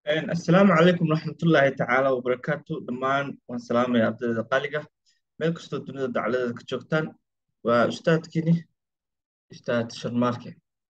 asalaamu calaykum waraxmatullaahi tacaala wabarakaatu dhammaan waan salaamaya ardayda qaaliga meel kastoo dunida dacladeeda ka joogtaan waa ustaadkiini ustaad sharmaarke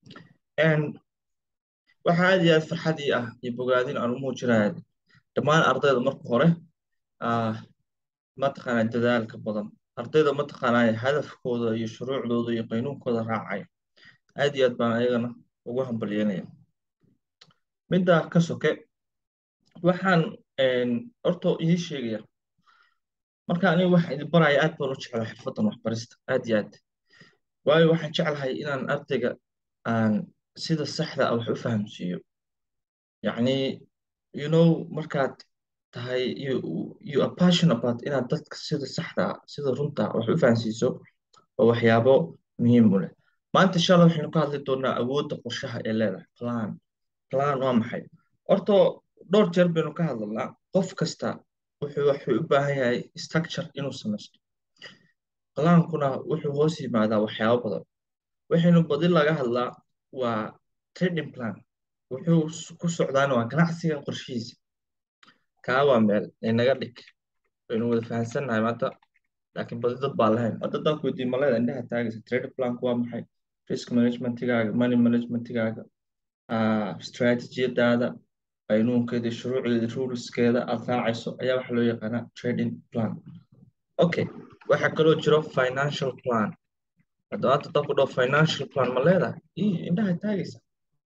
waxaa aad iyo aad farxad ii ah iyo bogaadin aan u muujinaya dhammaan ardayda marka hore mataqaanaa dadaalka badan ardayda mataqaanaa hadafkooda iyo shuruucdooda iyo qaynuunkooda raacaya aad iyo aad baan ayagana ugu hambalyeynaya middaa ka soke waxaan horta ii sheegaya marka aniga waxa idin baraya aad baan u jeclaa xirfaddan waxbarista aad iyo aad waayo waxaan jeclahay inaan ardayga aan sida saxda ah wax u fahamsiiyo yacni you know markaad tahay you, you are passionate about inaad dadka sida saxda ah sida runta wax u fahamsiiso waa waxyaabo muhiim u leh maanta insha allah waxaynu ka hadli doonaa awoodda qorshaha ee leedahay plan plan waa maxay horta dhowr jeer baynu ka hadlalnaa qof kasta wuxuu wuxuu u baahan yahay structure inuu samaysto plaankuna wuxuu hoos yimaadaa waxyaabo badan waxaynu badi laga hadlaa waa trading plan wuxuu ku socdaana waa ganacsiga qorshihiisa kaa waa meel inaga dhig waynu wada fahansannahay maanta laakiin badi dad baa lahayn hadda dadku weydiin maleeda indhaha taagaysa trading planku waa maxay risk managementigaaga money managementigaaga strategiyadaada qaynuunkeeda shuruucdeeda ruleskeeda aad raacayso ayaa waxa loo yaqaanaa trading plan okay waxaa kaloo jiro financial plan hadda hadda dadku dhao financial plan ma leedahay ii indhaha taagaysa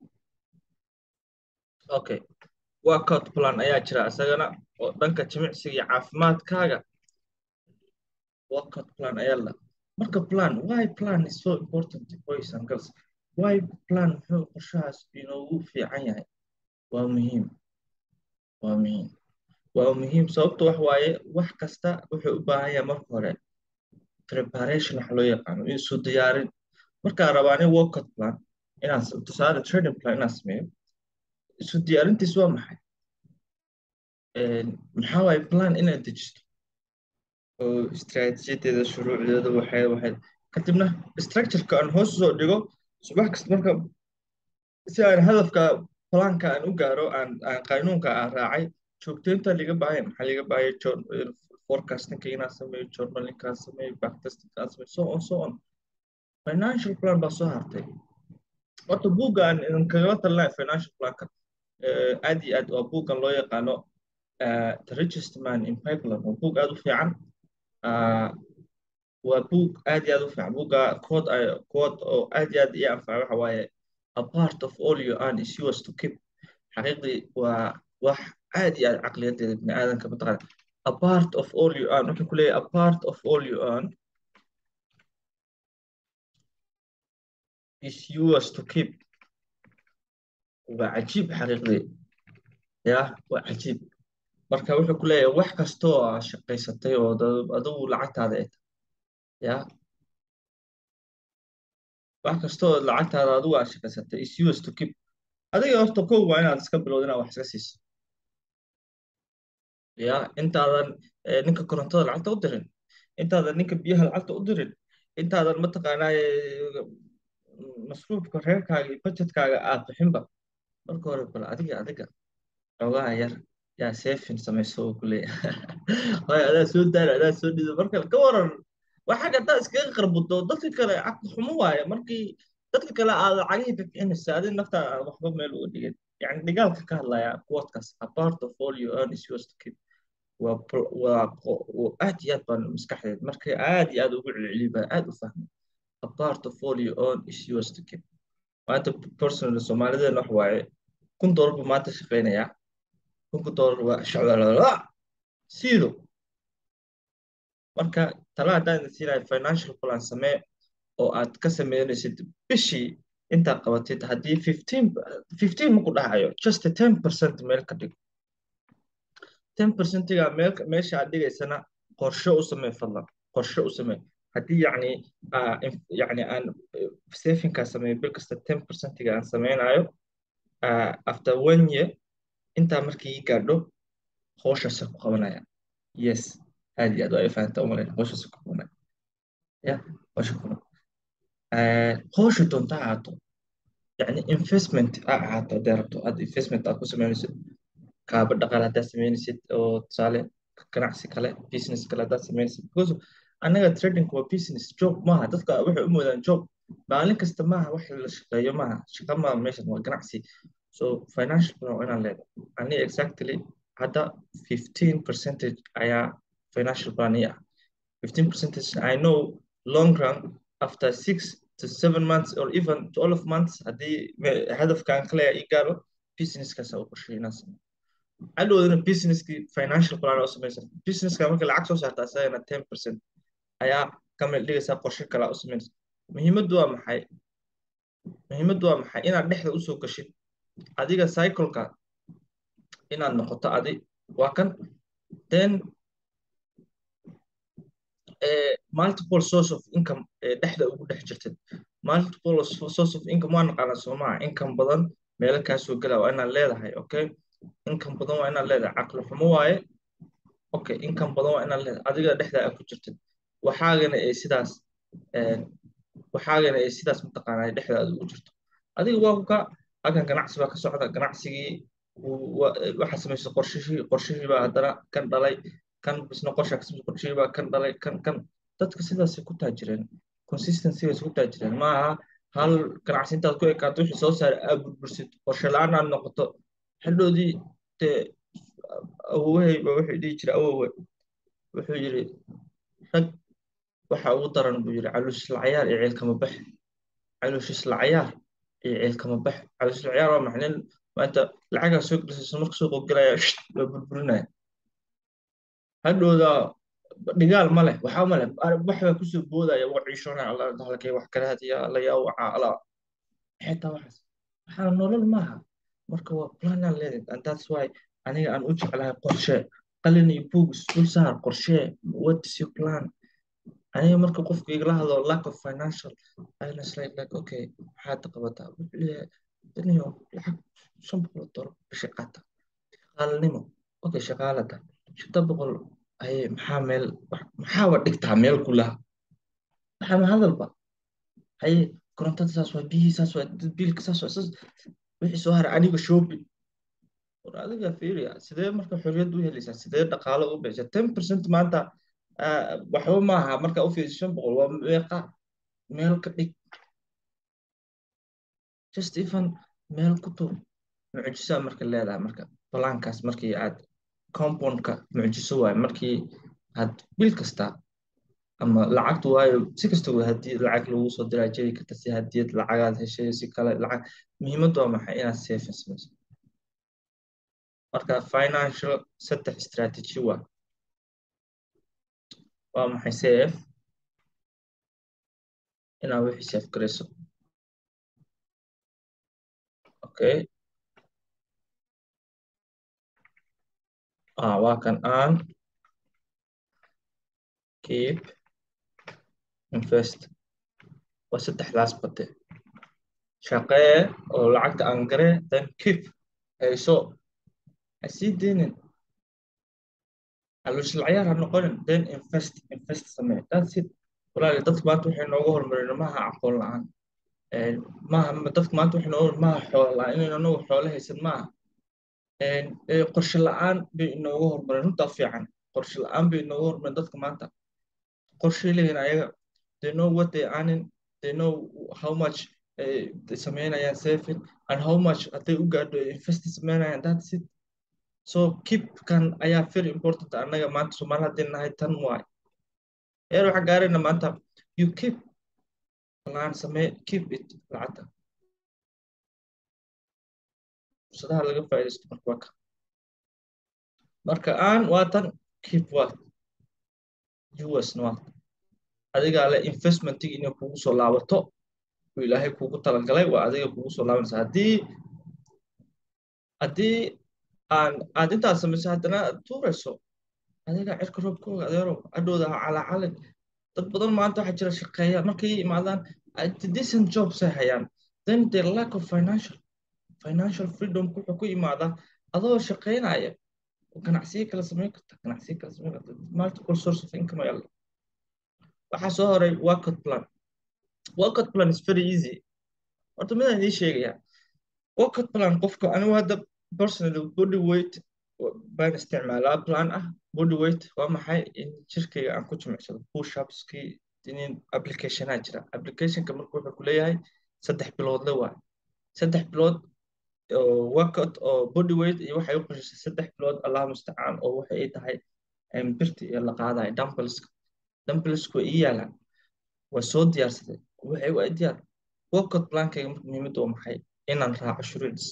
okay workout plan ayaa jira isagana oo dhanka jimicsiga iyo caafimaadkaaga workout plan ayaa la marka plan why plan is so important boys and girls why plan muxuu qorshahaas inoogu fiican yahay waa muhiim waa muhiim waa muhiim sababto wax waaye wax kasta wuxuu u baahan yahay marka hore preparation waxa loo yaqaano isu diyaarin markaa rabaa nin workout plan inaan tusaale trading plan inaan sameeyo isu diyaarintiis waa maxay maxaa waaye plan inaad dejisto oo istiraatiijiyadeeda shuruucdeeda waxay waxay kadibna structureka aan hoos soo dhigo subax kasta marka si aan hadafka planka aan u gaaro aan aan qaynuunka aan raacay joogteynta liga baahaya maxaa liga baahaya forecastingka inaan sameeyo journalinka aan sameeyo backtestingka aan sameeyo so on so on financial plan baa soo hartay horta buugga aan idin kagala talinayo financial planka aad iyo aad waa buuggan loo yaqaano the richest man in pipeline waa buug aad u fiican waa buug aad iyo aad u fiican buugga kood kood oo aad iyo aad ii anfaca waxa waaye a part of all you earn is yours to keep xaqiiqdii waa wax aad iyo aad caqliyadeeda bini aadanka mataqaana a part of all you earn wuxuu ku leeyahay a part of all you earn is yours to keep waa cajiib xaqiiqdii ya waa cajiib marka wuxuu ku leeyahay wax kastoo aa shaqaysatay oo adigu lacagtaada ay tahay ya wax kastoo lacagtaada adigu aa shaqaysatay is yours to keep adiga horta kow waa inaad iska bilowda inaad wax iska siiso ya intaadan ninka korontada lacagta u dirin intaadan ninka biyaha lacagta u dirin intaadan mataqaanaa masruufka reerkaaga iyo budgetkaaga aad bixinba marka hore bal adiga adiga xoogaha yar yaa sefin samayso oo kuleeyahay adaa soo daara adaa soo dhido marka ka waran waa xagga haddaad iskaga qarbudo dadka kale caqli xumo waaye markii dadka kale aad lacagihii bixinaysa adi naftaa aan waxba meel uga dhigin yani dhigaalka ka hadlaya quotekas a part of all you earn is yours to keep waa waa aad iyo aad baan maskaxdeed markay aad iyo aad ugu celceliy baa aad u fahmay a part of all you earn is yours to keep maanta personal soomaalideena wax waaye kun doolar buu maanta shaqaynayaa kunka doolar waa shacbalala siido marka tala haddaan idin siinayo financial plan samee oo aad ka sameynaysid bishii intaad qabatid haddii fifteen fifteen maku dhahayo just ten percent meel ka dhigo ten percentiga meel meesha aad dhigaysana qorshe u samee fadlan qorshe u samee haddii yacni yacni aan safinkaa sameeyo bil kasta ten percentiga aan sameynayo after one year intaa markii ii gaadho howshaasa ku qabanaya yes aad iyo aad waa ifahanta umalayna howshaasa ku qabanaya ya howsha ku howsha doonta ahaato yani investment a ahaato hadday rabto aad investment aad ku sameynaysid kaaba dhaqaale haddaad sameynaysid oo tusaale ganacsi kale business kale haddaad sameynaysid because annaga trading waa business job maaha dadka waxay u moodaan job maalin kasta maaha wax la shaqeeyo maaha shaqa maaha meeshan waa ganacsi so financial plan waa inaan leedahay ani exactly hadda 15 percentage ayaa financial plan ii ah 15 percentage I know long run after six to seven months or even 12 months haddii hadafkaan kale ii gaaro businesskaas u qorsheeyo inaan sameeyo hadhowdana businesskii financial plan oo samaysan businesska marka lacag soo saarta asagana 10 percent ayaa ka meel dhigaysaa qorshe kale u sameynaysa muhiimaddu waa maxay muhiimaddu waa maxay inaad dhexda usoo gashid adiga cycleka inaad noqoto adi waa kan then multiple source of income dhexda ugu dhex jirtid multiple source of income waa naqaanaa soomaa income badan meelo kaa soo gala waa inaad leedahay okay income badan waa inaad leedahay caqli xumo waaye okay income badan waa inaad leedahay adiga dhexda aad ku jirtid waxaagana ay sidaas waxaagana ay sidaas mataqaanaa dhexda aad ugu jirto adiga waa kuka halkan ganacsi baa ka socda ganacsigii waxaa samaysa qorshihii qorshihii baa haddana kan dhalay kan bisna qorshaa kasamay qorshihii baa kan dhalay kan kan dadka sidaasay ku taajireen consistencygaas ku taajireen maaha hal ganacsi intaad ku ekaato wixii soo saaray aad burbursid qorshe la-aan aad noqoto xildhoodii dee awowahey ba wuxuu dhihi jiray awowe wuxuu yidhi rag waxa ugu daran buu yidhi caluushisla cayaar iyo ceelkama bax caluushisla cayaar iyo ceelkama bax caluushisla cayaar waa maxay nin maanta lacagaa soo gelisaysa marka suuqa gelaya waa burburinaya hadhowda dhigaal ma leh waxaa ma leh wax baa kusoo boodaya waa ciishonaya alla halkay wax kala hadiya alla yaa waca alla xitaa waxaas waxaa nolol maaha marka waa planaan leedahay and that's why aniga aan u jeclahay qorshe qalin iyo buug isdul saar qorshe what is your plan aniga marka qofku igala hadlo lack of financial I was like like okay maxaad qabataa wuxuu leeyahay daniyo lacag shan boqol oo dolar bisha qaata shaqaalanimo okay shaqaalada shanta boqol aye maxaa meel maxaaba dhigtaa meel kulaha maxaa hadalba haye korontada saas waa biyihii saas waa biilka saas waa saas wixii soo haray aniga shopping war adiga fiiriya sidee marka xorriyad u helaysaa sidee dhaqaalo u bixisa ten percent maanta waxba maaha marka u fiiriso shan boqol waa meeqa meel ka dhig just even meel ku tur mucjisaa marka leedahay marka balaankaas markii aad compoundka mucjiso waaye markii aad bil kasta ama lacagtu waayo si kasta waa haddii lacag lagu soo diraa jiri karta si hadiyad lacagaad heshay si kale lacag muhiimaddu waa maxay inaad saving samayso marka financial saddex strategy waa waa maxay save inaad wixii save garayso okay ah waa kan aan keep invest waa saddexdaas bade shaqee oo lacagta aan garee then keep hayso ha sii deynin caluushilcayaar ha noqonin then invest invest samee that's it walaali dadka maanta waxay nooga horumareen maaha aqoon la-aan maaha dadka maanta waxay nooga maaha xoolo la-aan inaynu anagu xoolo haysan maaha qorshe la-aan bay inooga horumareen runtaa fiican qorshe la-aan bay inooga horumareen dadka maanta qorshay leeyihin ayaga they know what they earning they know how much they sameynayaan saving and how much hadday u gaadho invest sameynayaan that's it so keep kan ayaa very important annaga maanta soomaali haddii nahay tan waay eer waxaa gaarayna maanta you keep plan samee keep it lacagta fursadaha laga faa'iidaysto marka waa ka marka aan waa tan keep what us waa adigaa le investmentigi inay kugu soo laabato uu ilaahay kugu talagalay waa adiga kugu soo laabanaysa haddii haddii aan aad intaas samayso haddana aad tuurayso adiga cirka roobkooga adeerow adhowda ha calacalin dad badan maanta waxaa jira shaqeeya markay imaadaan decent jobs ay hayaan then the lack of financial financial freedom wuxuu ku imaadaa adoo shaqeynaya ganacsiyo kala samayn karta ganacsiyo kala samayn karta multiple source of income ayaa waxaa soo horay workout plan workout plan is very easy horta midaan idiin sheegaya workout plan qofka anigu hadda personally body weight baan isticmaalaa plan ah body weight waa maxay in jirkayga aan ku jimicsado push upskii in applicationaa jira applicationka marka wuxuu ku leeyahay saddex biloodle waa saddex bilood oo workout oo body weight iyo waxay u qoshisay saddex bilood allah mustacaan oo waxa ay tahay birti iyo la qaadayo dumbbellska dumbbellsku way ii yaalaan waa soo diyaarsaday waxay u diyaar workout plankayga marka muhiimadda waa maxay inaan raaco shuruucdiis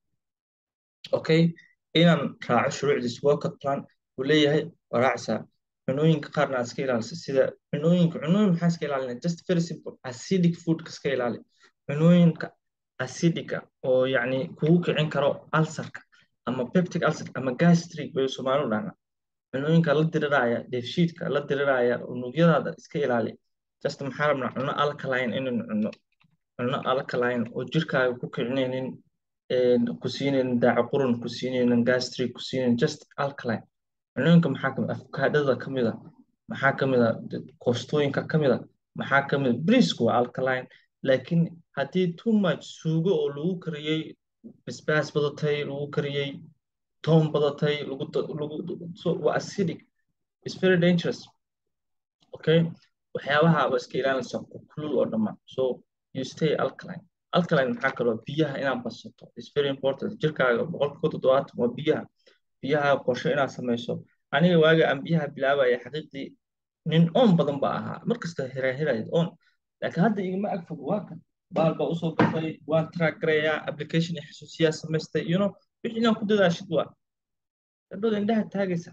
okay inaan raaco shuruucdiis workout plan uu leeyahay waa raacaysaa cunooyinka qaarna aad iska ilaalisa sida cunooyinka cunooyin maxaa iska ilaalina just very simple acidic foodka iska ilaali cunooyinka acidica oo yacni kugu kicin karo ulcerka ama peptic ulcer ama gastric bay soomaalidu dhahna cunooyinka la diriraya dheefshiidka la diriraya unugyadaada iska ilaali just maxaa rabnaa cuno alkaline inaynu cunno cuno alkaline oo jirkaaga ku kicinaynin ku siinaynin daaco qurun ku siinaynin gastric ku siinaynin just alkaline cunooyinka maxaa kamid afkaadhada ka mid a maxaa ka mid a koostooyinka ka mid a maxaa ka mid a briisku waa alkaline laakiin haddii too much suugo oo lagu kariyey basbaas badatay lagu kariyey toon badatay lagu lagu so waa acidic is very dangerous okay waxyaabaha waa iska ilaalinaysa kulul oo dhammaan so you stay alkaline alkaline maxaa kaloo biyaha inaad badsato is very important jirkaaga boqolkiiba toddobaatan waa biyaha biyaha qorshe inaad samayso aniga waaga aan biyaha bilaabaya xaqiiqdii nin oon badan baa ahaa markasta hiraahirayd oon laakiin hadda igama agfog waa kan baal baa usoo gasay waan track garayaa application iyo xasuusiyaa samaystay you know wixii inaan ku dadaashid waa gabdhooda indhaha taagaysa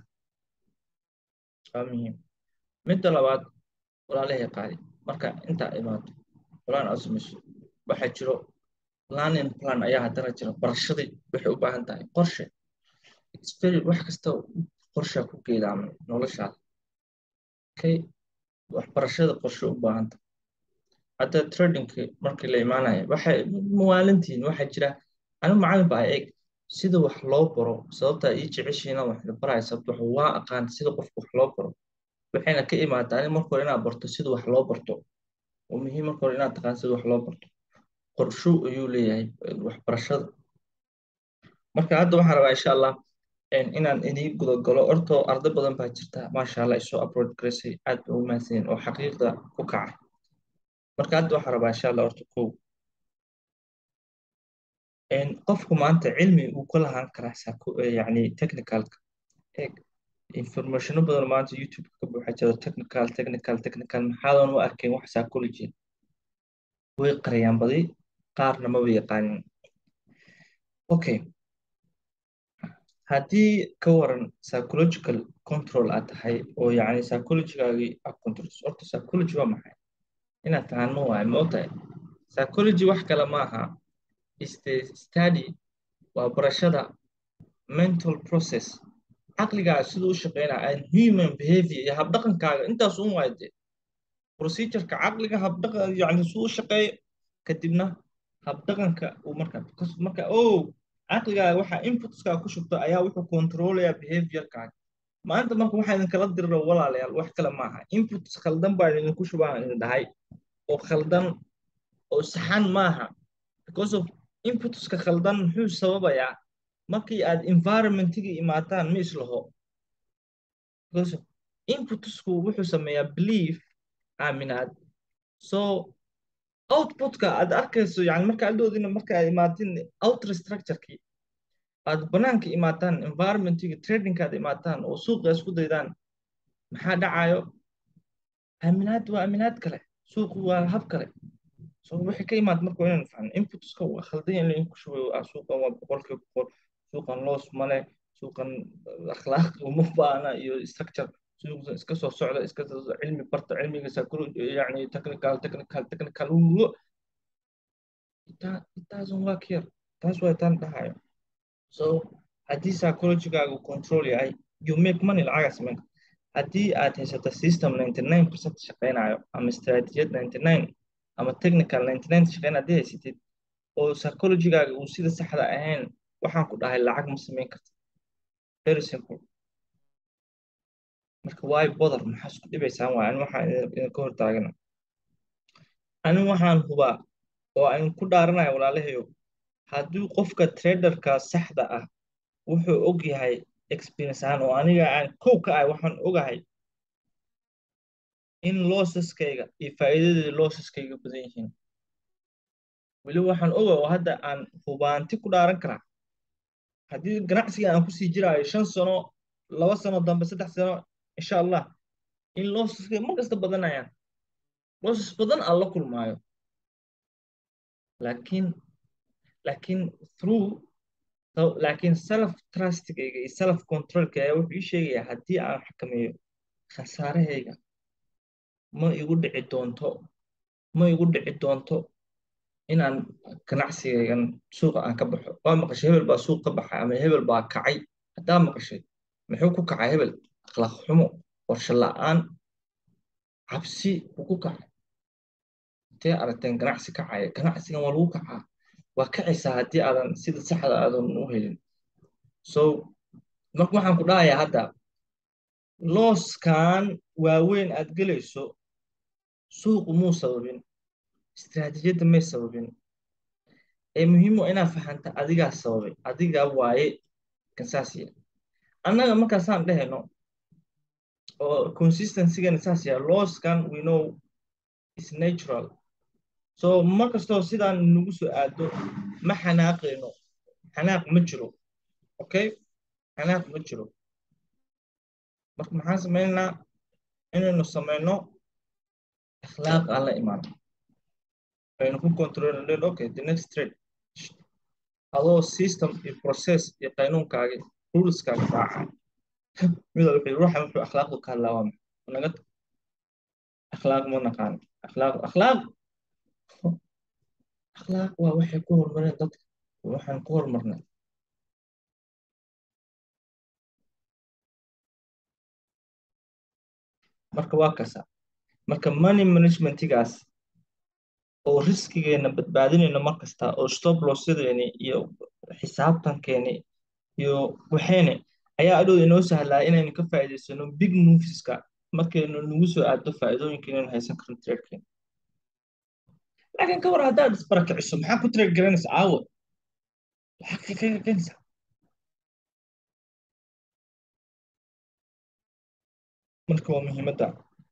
waa muhiim midda labaad walaalahay qaadi marka intaa imaato plan aad samayso waxaa jiro planning plan ayaa haddana jira barashadii waxay u baahan tahay qorshe wax kasta qorshaa ku geedaaman noloshaada okay waxbarashada qorshe u baahan tahay hadda tradingki markii la imaanaya waxay mawaalintiin waxaa jira anigu macalin baa eeg sida wax loo baro sababtaa ii jeceshiina wax la baraya sababta wax waa aqaan sida qofka wax loo baro waxayna ka imaataa ani marka hore inaad barto sida wax loo barto oo muhiim marka hore inaad taqaan sida wax loo barto qorsho ayuu leeyahay waxbarashada marka hadda waxaan rabaa insha allah inaan idin gudagalo ortoo arday badan baa jirta maasha allah isoo upload garaysay aad ba u mahadsanyiin oo xaqiiqda ku kacay marka hadda waxaan rabaa insha allah orto kow qofku maanta cilmi uu ka lahaan karaa yani technicalka eeg informationo badan maanta youtube ka buuxa jiro technical technical technical maxaadan u arkayn wax psychology way qariyaan badi qaarna maba yaqaanin okay haddii ka waran psychological control aad tahay oo yacni psychologigaagii aad controls horta psychology waa maxay inaad fahanmo waayo ma ogtahay psychology wax kale ma aha is the study waa barashada mental process caqligaaga siduu u shaqeynaya and human behavior iyo habdhaqankaaga intaas un waayo dee procedureka caqliga habdhaqan yani siduu u shaqeeyo kadibna habdhaqanka uu marka marka oh caqligaaga waxa inputskaa ku shubta ayaa wuxuu controlaya behaviorkaaga maanta marka waxaa idinkala dirira walaalayaal wax kale maaha inputs khaldan baa idinku shubaa idin dhahay oo khaldan oo saxan maaha because of inputska khaldan muxuu sababayaa markii aad environmentiga imaataan ma islaho because inputsku wuxuu sameeyaa belief aaminaad so outputka aad arkayso yani marka adoodina marka aad imaatin outer structurekii aad banaanka imaataan environmentiga tradingka aad imaataan oo suuqa isku daydaan maxaa dhacayo aaminaad waa aaminaad kale suuqu waa hab kale so waxay ka imaad marka inaan fahno inputska waa khaldan in lainku shubayo ah suuqan waa boqolkiiba boqol suuqan loos male suuqan akhlaaq uma baana iyo structure suuqan iska soo socda iska cilmi barta cilmiga psychology yani technical technical technical ugo it doesn't work here taas waa taan dhahayo so haddii psychologygaagu control yahay you make money lacaga sameyn haddii aad haysato system 99 percent shaqeynayo ama strategiyad 99 ama technical 99 shaqeyn haddii haysatid oo psychologygaaga uu sida saxda ahayn waxaan ku dhahay lacag ma samayn karta very simple marka why bother maxaa isku dhibaysaan waay ani waxaan idinka hortaagana ani waxaan hubaa oo aan ku dhaaranaya walaalahayo haddii qofka traderka saxda ah wuxuu og yahay experience ahaan oo aniga aan kow ka ahay waxaan ogahay in lossaskayga iyo faa'iidadii lossaskayga badan yihiin weli waxaan oga oo hadda aan hubaanti ku dhaaran karaa haddii ganacsiga aan kusii jiraayo shan sano laba sano dambe saddex sano insha allah in lossaskay mar kasta badanayaan lossas badan aan la kulmaayo laakiin laakiin through laakiin self trustigayga iyo self controlka ayaa wuxuu ii sheegayaa haddii aan xakameeyo khasaarahayga ma igu dhici doonto ma igu dhici doonto inaan ganacsigaygan suuqa aan ka baxo waa maqashay hebel baa suuq ka baxay ama hebel baa kacay haddaa maqashay muxuu ku kacay hebel akhlaaq xumo qorshe la'aan cabsi buu ku kacay intee aragteen ganacsi kacaya ganacsigan waa lagu kacaa waa kacaysaa haddii aadan sida saxda aadan u helin so marka waxaan ku dhahayaa hadda looskan waaweyn aad gelayso suuqu muu sababin istiraatiijiyadda may sababin ee muhiim waa inaad fahanta adigaa sababay adigaa waaye kansaasiya annaga markaasaan dhehayno oo consistencygan saas yaa looskan we know is natural so mar kastoo sidaan nagu soo aado ma xanaaqayno xanaaq ma jiro okay xanaaq ma jiro marka maxaan samaynaa inaynu samayno akhlaaq aan la imaano aynu ku controlin okay the next trade adoo system iyo process iyo qaynuunkaaga ruleskaaga raaca mida wuxuu ruuxa wuxuu akhlaaqdu ka hadlaa waa naga akhlaaq ma naqaan akhlaaq akhlaaq akhlaaq waa waxay ku horumareen dadka waxaan ku horumarnay marka waa kasa marka money managementigaas oo riskigeena badbaadinayno mar kasta oo stop lossadeeni iyo xisaabtankeeni iyo waxeene ayaa adhow inoo sahlaa inaynu ka faa'iidaysano big moveska markaynu nagu soo aado faa'iidooyinka inaynu haysan karin tradekeena laakiin ka war haddaad isbarakiciso maxaa ku trade garanaysa caawa lacag kaga keenaysaa marka waa muhiimadda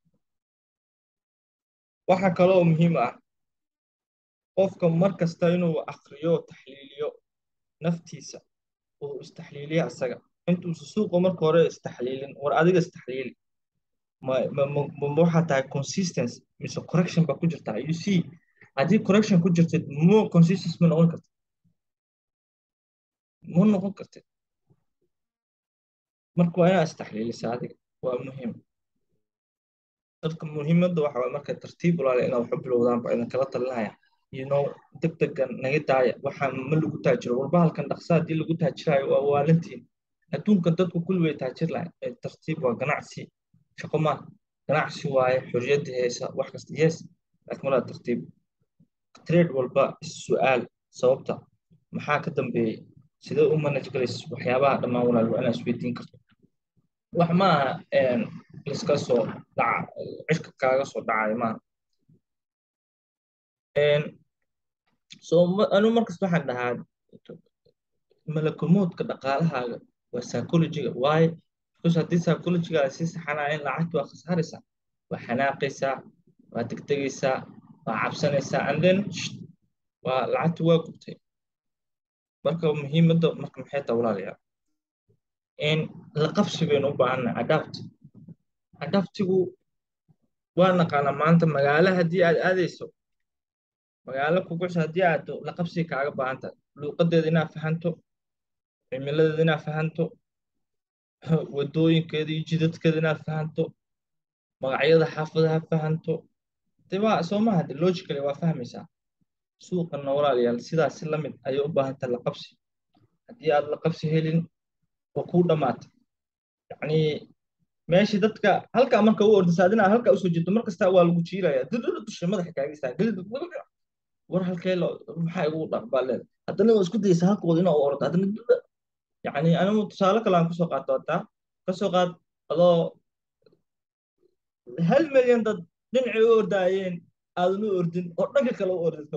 waxaa kaloo muhiim ah qofka mar kasta inuu akriyo taxliiliyo naftiisa uu istaxliiliya asaga intuusa suuqa marka hore istaxliilin war adiga istaxliili ma waxaa tahay consistency mise correction baa ku jirtaa you see haddii correction ku jirtid mo consistency ma noqon kartid ma noqon kartid marka waa inaad istaxliilisa adiga waa muhiim dadka muhiimadda waxa waye marka tartiib ulaale inaad waxu bilowdaan baa idin kala talinaya you know deg degan naga daaya waxaan ma lagu taajiro warbahalkan dhaqsa haddii lagu taajirayo waa waalantiin adduunkan dadku kulli way taajir lahay tartiib waa ganacsi shaqo ma ganacsi waaye xorriyadda heesa wax kasta yes laakiin walaa tartiib trade walba is-su'aal sababta maxaa ka dambeeyey sidee u manage galaysa waxyaabaha dhammaan walaal waa inaad isweydiin karto wax maaha liska soo dhaca cirka kaaga soo dhacayo maaha so anu markasta waxaan dhahaa malakumoodka dhaqaalahaaga waa psychologiga waaye because haddii psychologiga si saxanaya in lacagta waa khasaaraysaa waa xanaaqaysaa waa degdegaysaa waa cabsanaysaa and then waa lacagta waa gubtay marka muhiimadda marka maxay taa walaalayaa in la qabsi baynu u baahannahay adapt adaptigu waa naqaanaa maanta magaalo haddii aad aadayso magaalo kugucso haddii aado la qabsi kaaga baahan tahay luuqadeeda inaad fahanto cimiladeeda inaad fahanto wadooyinkeeda iyo jidadkeeda inaad fahanto magacyada xaafadaha fahanto de waa soo maha de logically waa fahmaysaa suuqanna walaalayaal sidaas la mid ayay u baahan tahay la qabsi haddii aad la qabsi helin waa kuu dhammaatay yacni meeshii dadka halkaa marka u ordisa adina halkaa usoo jeedo mar kasta waa lagu jiilaya dudula dusha madaxa kaagaysaa war halkee maxaa igu dhaqbaa leeda haddana waa isku dayaysa halkooda inaa u ordo haddana duda yacni anigu tusaale kale aan kusoo qaato hataa kasoo qaad adoo hal milyan dad dhinacay u ordaayeen aadan u ordin oo dhanka kale u ordid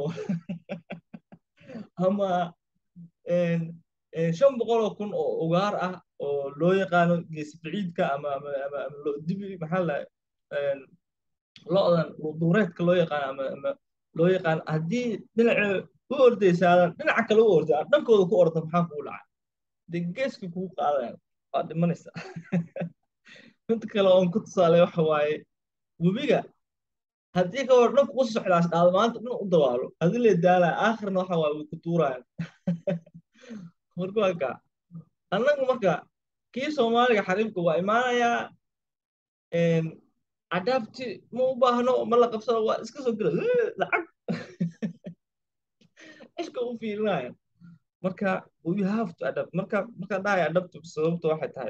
ama shan boqol oo kun oo ugaar ah oo oo loo yaqaano geesi biciidka ama ama ama ama lo- dibi maxaa la lo-dan duureedka loo yaqaano ama ama loo yaqaano haddii dhinaca u ordaysaadan dhinaca kale u orda aad dhankooda ku orda maxaa kugu dhacay dee geeska kugu qaadayaan waad dhimanaysaa mid kale oon ku tusaale waxa waaye webiga haddii ka hor dhanku u socdaas dhaado maanta dhan u dawaalo haddii la daalaya aakhirna waxa waaye way ku tuurayaan marka waa kaa annagu marka kii soomaaliga xariifka waa imaanayaa adabti ma u baahno ma la qabsado waa iska soo gela lacag ishka u fiirinaya marka you have to adapt marka marka dhahay adapt sababta waxay tahay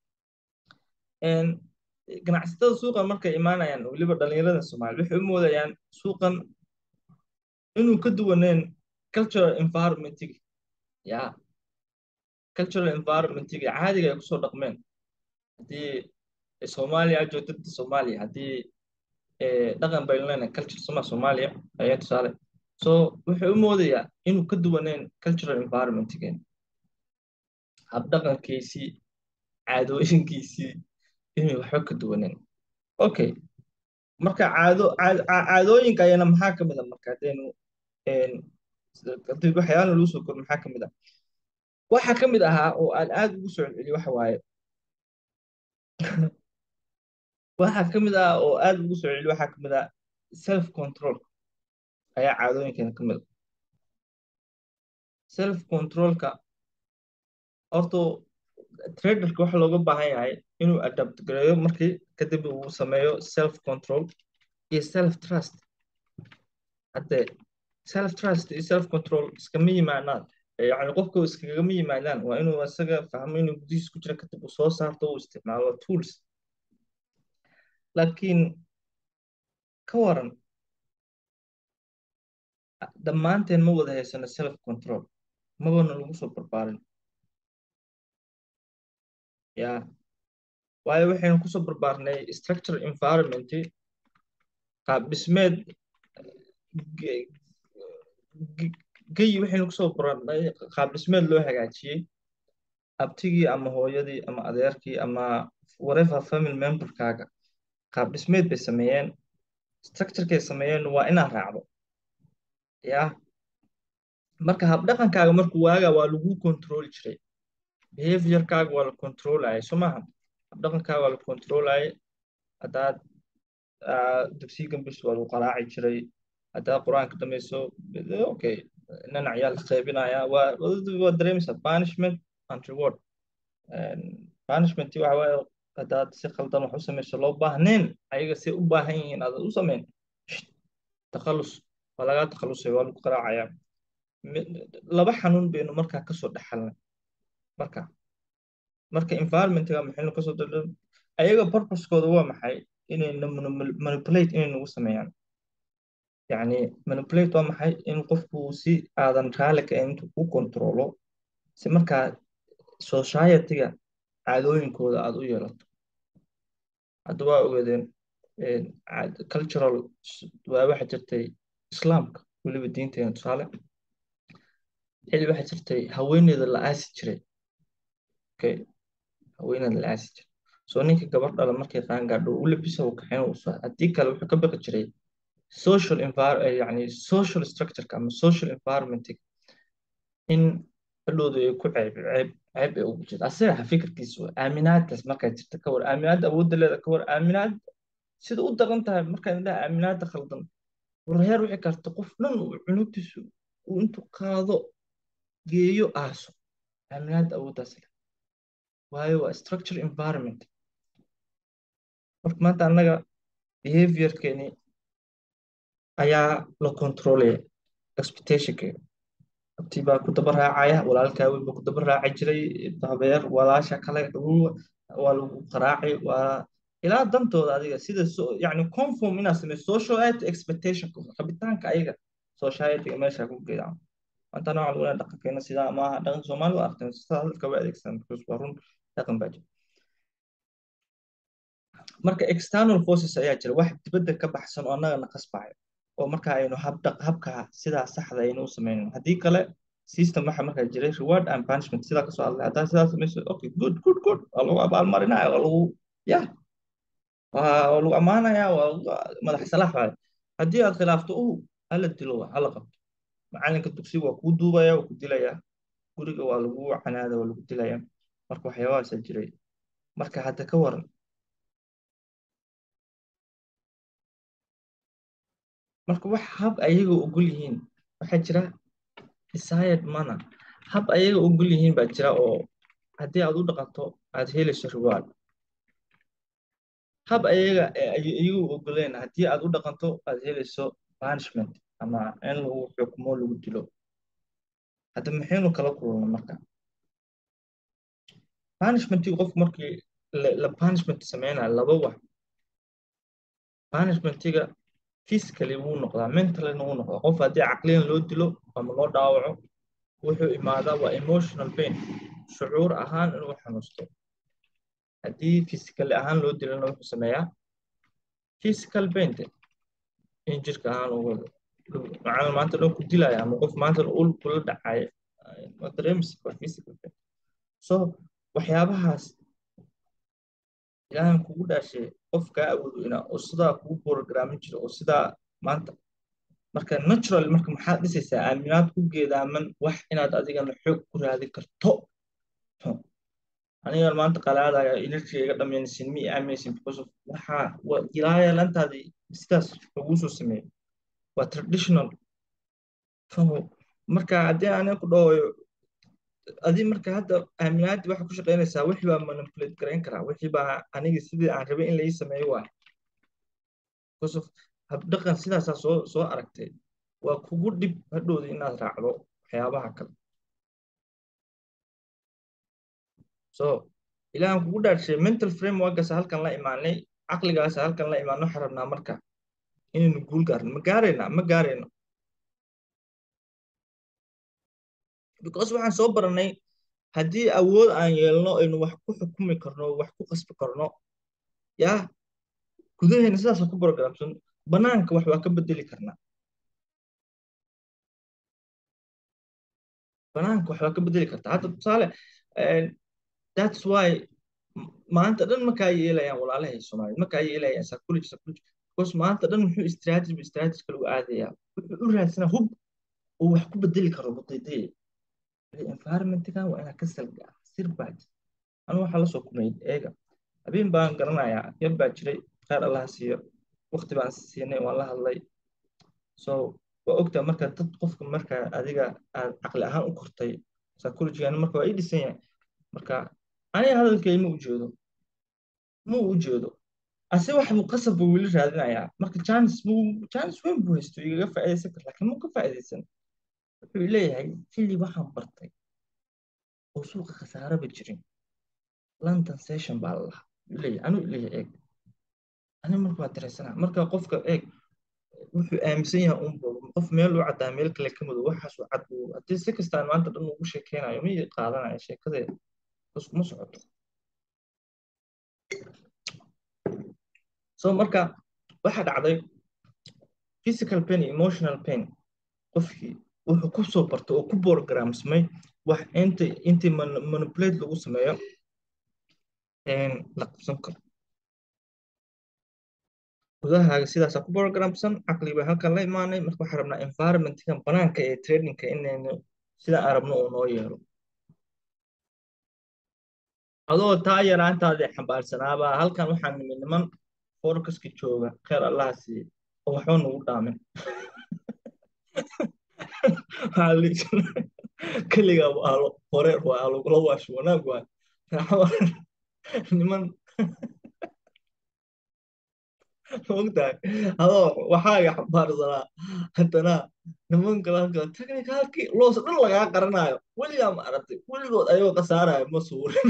ganacsatada suuqan markay imaanayaan weliba dhalinyarada soomaali waxay u moodayaan suuqan inuu ka duwaneen cultural environmentiga ya cultural environmentiga caadiga ay kusoo dhaqmeen haddii soomaaliya aad joogto dadka soomaaliya haddii dhaqan baynu leenahay culture soma soomaaliya ayaa tusaale so wuxuu u moodayaa inuu ka duwaneen cultural environmentigeen habdhaqankiisii caadooyinkiisii inay waxba ka duwaneen okay marka caado caadooyinka ayana maxaa ka mid a marka haddaynu haddii waxyaala lagu soo koro maxaa ka mid ah waxaa ka mid ahaa oo aan aad ugu soo celceliyo waxa waaye waxaa ka mid ah oo aad ugu soo celiyo waxaa ka mid ah self control ayaa caadooyinkeena ka mid a self controlka horta traderka waxa looga baahan yahay inuu adapt gareeyo markii kadib uu sameeyo self control iyo self trust hadde self trust iyo self control iskama yimaadaan yani qofka iskagama yimaadaan waa inuu isaga fahmo inuu gudihiis ku jira kadib uu soo saarto uu isticmaalo tools laakiin ka waran dhammaanteen ma wada haysano self control mabana lagu soo barbaarin ya waayo waxaynu kusoo barbaarnay structure environment qaab dhismeed geyi waxaynu kusoo barbaarnay qaab dhismeed loo hagaajiyey abtigii ama hooyadii ama adeerkii ama whatever family memberkaaga qaab dhismeed bay sameeyeen structurekay sameeyeen waa inaad raacdo ya marka habdhaqankaaga markuu waaga waa lagu control jiray behaviorkaaga waa la controlaya soo maaha habdhaqankaaga waa la controlaya haddaad dugsiga gambis waa lagu qaraaci jiray haddaad qur-aanka dhamayso okay nanac yaa la qaybinaya waa waa dareemaysaa punishment and reward punishment waxa waaye haddaad si khaldan wax u samayso loo baahneen ayaga si u baahan yihiin aad u samayn takhalus waa lagaa takhalusay waa lagu qaraacaya laba xanuun baynu markaa kasoo dhexalnay marka marka environmentga maxaynu kasoo daldal ayaga purposekooda waa maxay inay manipulate inay nagu sameeyaan yani manipulate waa maxay in qofku si aadan raali ka intuu ku controlo si markaa societyga caadooyinkooda aad u yeelato hadda waa ogeedeen cultural waa waxa jirtay islaamka weliba diinteena tusaale xili waxa jirtay haweeneyda la aasi jiray okay haweeneyda la aasi jiray soo ninka gabar dhala markay qaan gaadho u labisa uu kaxeyn uu soo haddii kale wuxuu ka baqi jiray social environment yani social structureka ama social environment in hadhowdu ay ku ceeb ceeb ceeb ay ugu jirto asaga fikirkiisu aaminaadaas markay jirta ka war aaminaadda awoodda leeda ka war aaminaad sida u daran tahay markaan idhaha aaminaadda khaldan warheer wixii karta qof dhan uu cunugtiisu uu intuu qaado geeyo aaso aaminaadda awooddaas leh waayo waa structure environment marka maanta annaga behaviorkeeni ayaa la controlaya expectationkeeda abtii baa ku daba raacaya walaalkaa weyn baa ku daba raaci jiray habeer walaasha kale waa lagu qaraaci waa ilaa dantooda adiga sida yani conform inaad sameyso sociality expectation rabitaanka ayaga societyga meesha ku geedaan maanta nooca lagu leeyahay dhaqankeena sidaa maaha dhaqanka soomaali waa aragteen sidaa dadka waa adeegsadaan because waa run dhaqan baa jira marka external forces ayaa jira wax dibadda ka baxsan oo annagana qasbayo oo marka aynu habka sidaa saxda aynu u samaynin haddii kale system waxa markaa jiray reward and punishment sidaa kasoo hadlay haddaa sidaa samayso okay good good good waa lagu abaalmarinaya waa lagu ya waa lagu ammaanaya waa madax salaax waaye haddii aad khilaafto u hala dilo hala qabto macalinka dugsiga waa kuu duubaya waa ku dilaya guriga waa lagu canaada waa lagu dilaya marka waxyaabahaasa jiray marka hadda ka waran marka wax hab ayaga ogol yihiin waxaa jira desired manner hab ayaga ogol yihiin baa jira oo haddii aad u dhaqanto aad helayso reward hab ayaga iyagu ogoleen haddii aad u dhaqanto aad helayso punishment ama in lagu xukumo lagu dilo hadda maxaynu kala kulana marka punishmentii qofku markii la punishment sameynaya laba wax punishmentiga physically wuu noqdaa mentallyna wuu noqdaa qof haddii caqliyan loo dilo ama loo dhaawaco wuxuu imaadaa waa emotional pain shucuur ahaan inuu xanuusto haddii physically ahaan loo dilana wuxuu sameeyaa physical pain in jirka ahaan ugu macalin maanta dhan ku dilaya ama qof maanta ul kula dhacaya waa dareemisa waa physical pain so waxyaabahaas ilaahan kugu dhaashay qof kaa awoodo inaa oo sidaa kugu programin jiro oo sidaa maanta marka natural marka maxaad dhisaysaa aaminaad ku geedaaman wax inaad adigana xoog ku raadi karto aniga maanta qalaadaya energy iga dhamaynasin mi aaminaysin because of waxaa waa ilaaya lantaadii sidaas laguu soo sameeyo waa traditional marka haddii aniga ku dhawayo adi marka hadda aaminaadii waxaa ku shaqaynaysaa wixii baa manipulate garayn karaa wixii baa aniga sidii aan rabay in lai sameeyo waa because of habdhaqan sidaasaa soo soo aragtay waa kugu dhib hadhowda inaad raacdo waxyaabaha kale so ilaahan kugu dhaarshay mental frameworkgaasa halkan la imaanay caqligaasa halkan la imaano waxaan rabnaa marka inaynu guul gaarno ma gaarayna ma gaarayno because waxaan soo baranay haddii awood aan yeelno aynu wax ku xukumi karno wax ku qasbi karno yaa gudaheena sidaasa ku programsan banaanka wax waa ka bedeli karnaa banaanka wax waa ka bedeli kartaa hadda tusaale that's why maanta dhan markaa yeelayaan walaalahay soomaaliyed markaa yeelayaan psychology psychology because maanta dhan muxuu strategy strategy kale u aadayaa wuxuu u raadsanaa hub oo wax ku bedeli karo mudaydaya environmentgan waa inaa ka salgaa sir baa jira anu waxaa la soo kumay eega habeen baan garanayaa yar baa jiray khayr allaha siiyo waqti baan siinay waan la hadlay so waa ogtaa marka dad qofka marka adiga aad caqli ahaan u kortay psychologygan marka waa ii dhisan yahay marka aniga hadalkay ma ujeedo ma u ujeedo ase wax buu qasab buu weli raadinayaa marka janis buu janis weyn buu haysto igaga faa'iidaysan kara laakiin muu ka faa'iidaysan wuxuu leeyahay xilli waxaan bartay oo suuqa khasaaraba jirin london session baa la lahaa leeyahay anuu leeyahay eeg ani marka waa dareensanaa marka qofka eeg wuxuu aaminsan yahay unba qof meel u caddaa meel kale ka madow waxaas u cad buu haddii si kastaan maanta dhan ugu sheekeynayo ma qaadanaya sheekadeeda bas kuma socoto so marka waxaa dhacday physical pain iyo emotional pain qofkii wuxuu ku soo bartay oo ku programsmay wax inta intii manipulate lagu sameeyo la qabsan karo gudahaaga sidaasaa ku programsan caqli baa halkan la imaanay marka waxaan rabnaa environmentkan banaanka ee trainingka inaynu sida aan rabno uu noo yeelo adoo taa yaraantaadii xambaarsanaabaa halkan waxaan nimi niman foorkaska jooga kheer allaha siiye oo waxba nagu dhaamin keliga waalo horeer waa lagula waasho wanaag waay niman mogtahay adoo waxaaga xambaarsanaa haddana niman kale halka technicalkii loos dhan lagaa qaranayo weligaa ma aragtay weligood ayagoo khasaaraya ma suurin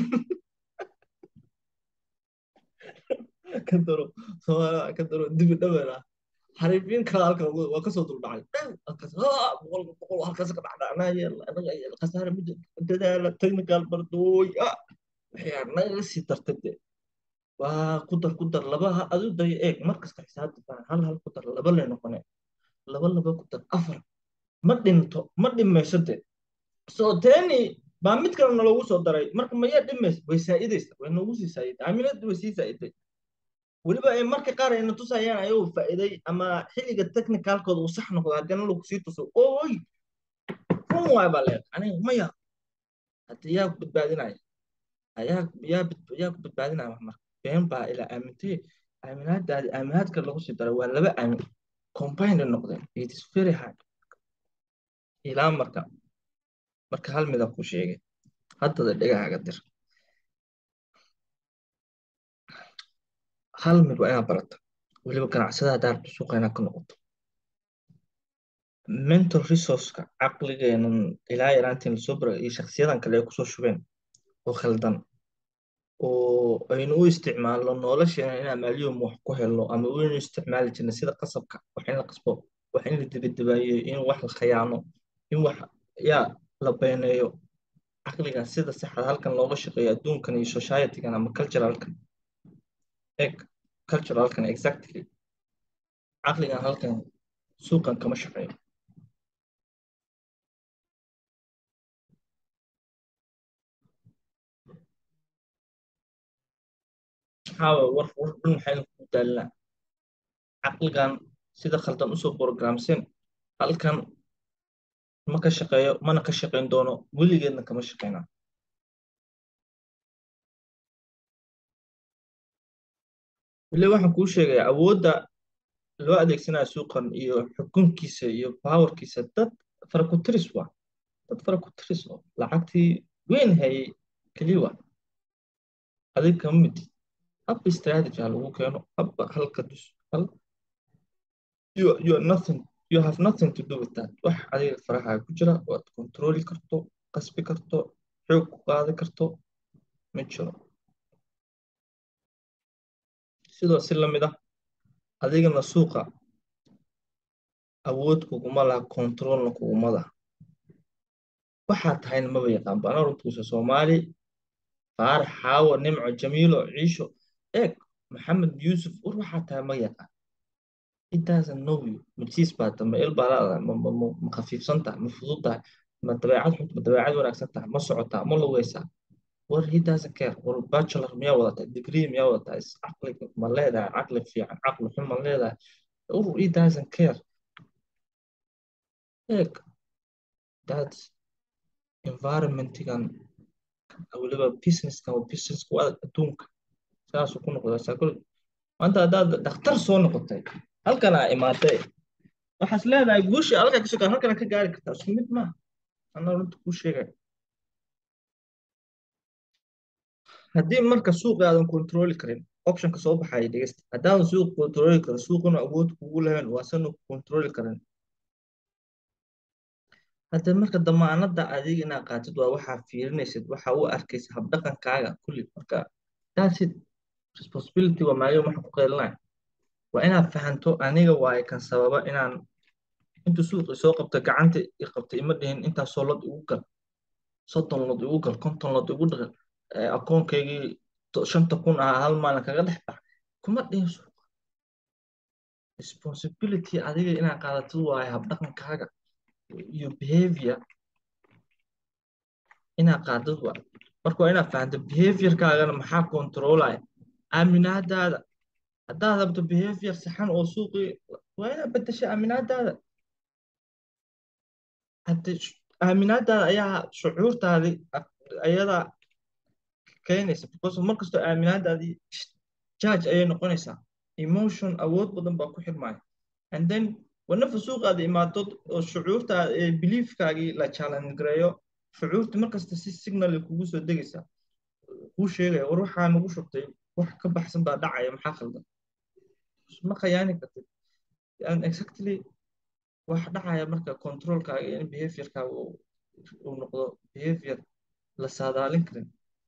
ka daro soomaaliya ka daro dibi dhawena xariifiin kale halka waa kasoo duldhacay halkaas boqolka boqol halkaas ka dhacdhacnaaye anaga khasaare ma dadaala technical bardooy waxay naga sii dartay de waa ku dar ku dar laba adu dayo eeg mar kasta xisaabta baan hal hal ku dar laba lay noqone laba laba ku dar afar ma dhinto ma dhimayso de so teni baa mid kale naloogu soo daray marka maya dhimays way saa'idaysa way noogu sii saa'iday aaminada way sii saa'iday weliba ay marka qaar ayna tusayaan ayuu faa'iiday ama xilliga technicalkooda uu sax noqdo haddana lagu sii tuso oy run waay baa leedahay aniga maya hadda yaa ku badbaadinaya ayaa yaa bad- yaa ku badbaadinaya wax marka been baa ilaa aamintay aaminaadaadi aaminaad kale lagu sii daray waa laba aamin combined noqdeen it is very hard ilaa marka marka hal mida ku sheegay haddada dhegahaaga dir hal mid waa inaad barata weliba ganacsada haddaad rabto suuqa inaad ka noqoto mental resourceka caqligeenan ilaa yaraantiin lasoo bara iyo shakhsiyadan kale ay kusoo shubeen oo khaldan oo aynu u isticmaalno nolosheena inaan maaliyom wax ku helno ama waynu isticmaali jirnay sida qasabka wax in la qasbo wax in la dibadabaayo in wax la khayaano in wax yaa la beeneeyo caqligan sida saxda halkan looga shaqeeyo adduunkan iyo societygan ama culturalkan eg culturalkan exactly caqligan halkan suuqan kama shaqeeyo maxaa war war dhan maxaynu ku daalinaa caqligan sida khaldan usoo programsen halkan ma ka shaqeeyo mana ka shaqeyn doono weligeedna kama shaqeynaa weli waxaan kuu sheegayaa awoodda loo adeegsanaya suuqan iyo xukunkiisa iyo powerkiisa dad faraku-tiris waa dad faraku-tiris oo lacagtii weyn hayay keliya waa adig kama midid habba strategy ha lagu keeno habba halka dus hal you you are nothing you have nothing to do with that wax adiga faraha ku jira oo aad kontrooli karto qasbi karto xoog ku qaadi karto ma jiro sidoo si lamid ah adigana suuqa awood kuguma laha controlna kuguma laha waxaad tahayna maba yaqaan bana runtuusa soomaali faarax xaawo nimco jamiilo ciisho eeg maxamed yuusuf war waxaad tahay ma yaqaan it doesn't know you majiis baa ta ma il baa laadahay ma ma ma ma khafiifsan tahay ma fudud tahay ma dabeecad xun ma dabeecad wanaagsan tahay ma socotaa ma lugaysaa war he doesn't care war bachelor miyaa wadataa degree miyaa wadataa is caqli ma leedahay caqli fiican caqli xun ma leedahay war he doesn't care eeg that environmentigan weliba businesskan waa businesska waa adduunka saasuu ku noqdaa psychology maanta haddaad dhakhtar soo noqotay halkan aa imaatay waxaas leedahay guushii halkaa ka sokaa halkana ka gaari kartaa isku mid maaha anaa runta kuu sheegaya haddii marka suuqa aadan kontrooli karin optionka soo baxaya dhegeysta haddaadan suuq kontrooli karin suuquna awood kugu lahayn waasanu kontrooli karin hadda marka damaanada adiga inaad qaatid waa waxaa fiirinaysid waxa u arkaysa habdhaqankaaga kulli marka that's it responsibility waa maayo waxa ku qeelinaya waa inaad fahanto aniga waaye kan sababa inaan intuu suuqii soo qabta gacanta i qabta ima dhihin intaasoo lod igu gal soddon lod igu gal konton lod igu dhaqal akoonkaygii shanta kun ahaa hal maalin kaga dhex bax kuma dhihin suuqa responsibility adiga inaad qaadatid waaye habdhaqankaaga iyo behavior inaad qaadid waa marka waa inaad fahanto behaviorkaagana maxaa controlaya aaminaadaada haddaad rabto behavior saxan oo suuqii waa inaad bedesha aaminaadaada hadde aaminaadaada ayaa shucuurtaadii ayadaa keenaysa because markastoo aaminaadaadii judge ayay noqonaysaa emotion awood badan baa ku xirmaya and then wanafa suuqaada imaadod oo shucuurtaada ee beliefkaagii la challenge gareeyo shucuurta markasta si signal kugu soo degaysaa kuu sheegaya war waxaa nagu shubtay wax ka baxsan baa dhacaya maxaa khaldan ma khayaani kartid and exactly wax dhacaya marka controlkaaga in behaviorkaaga uu noqdo behavior la saadaalin karin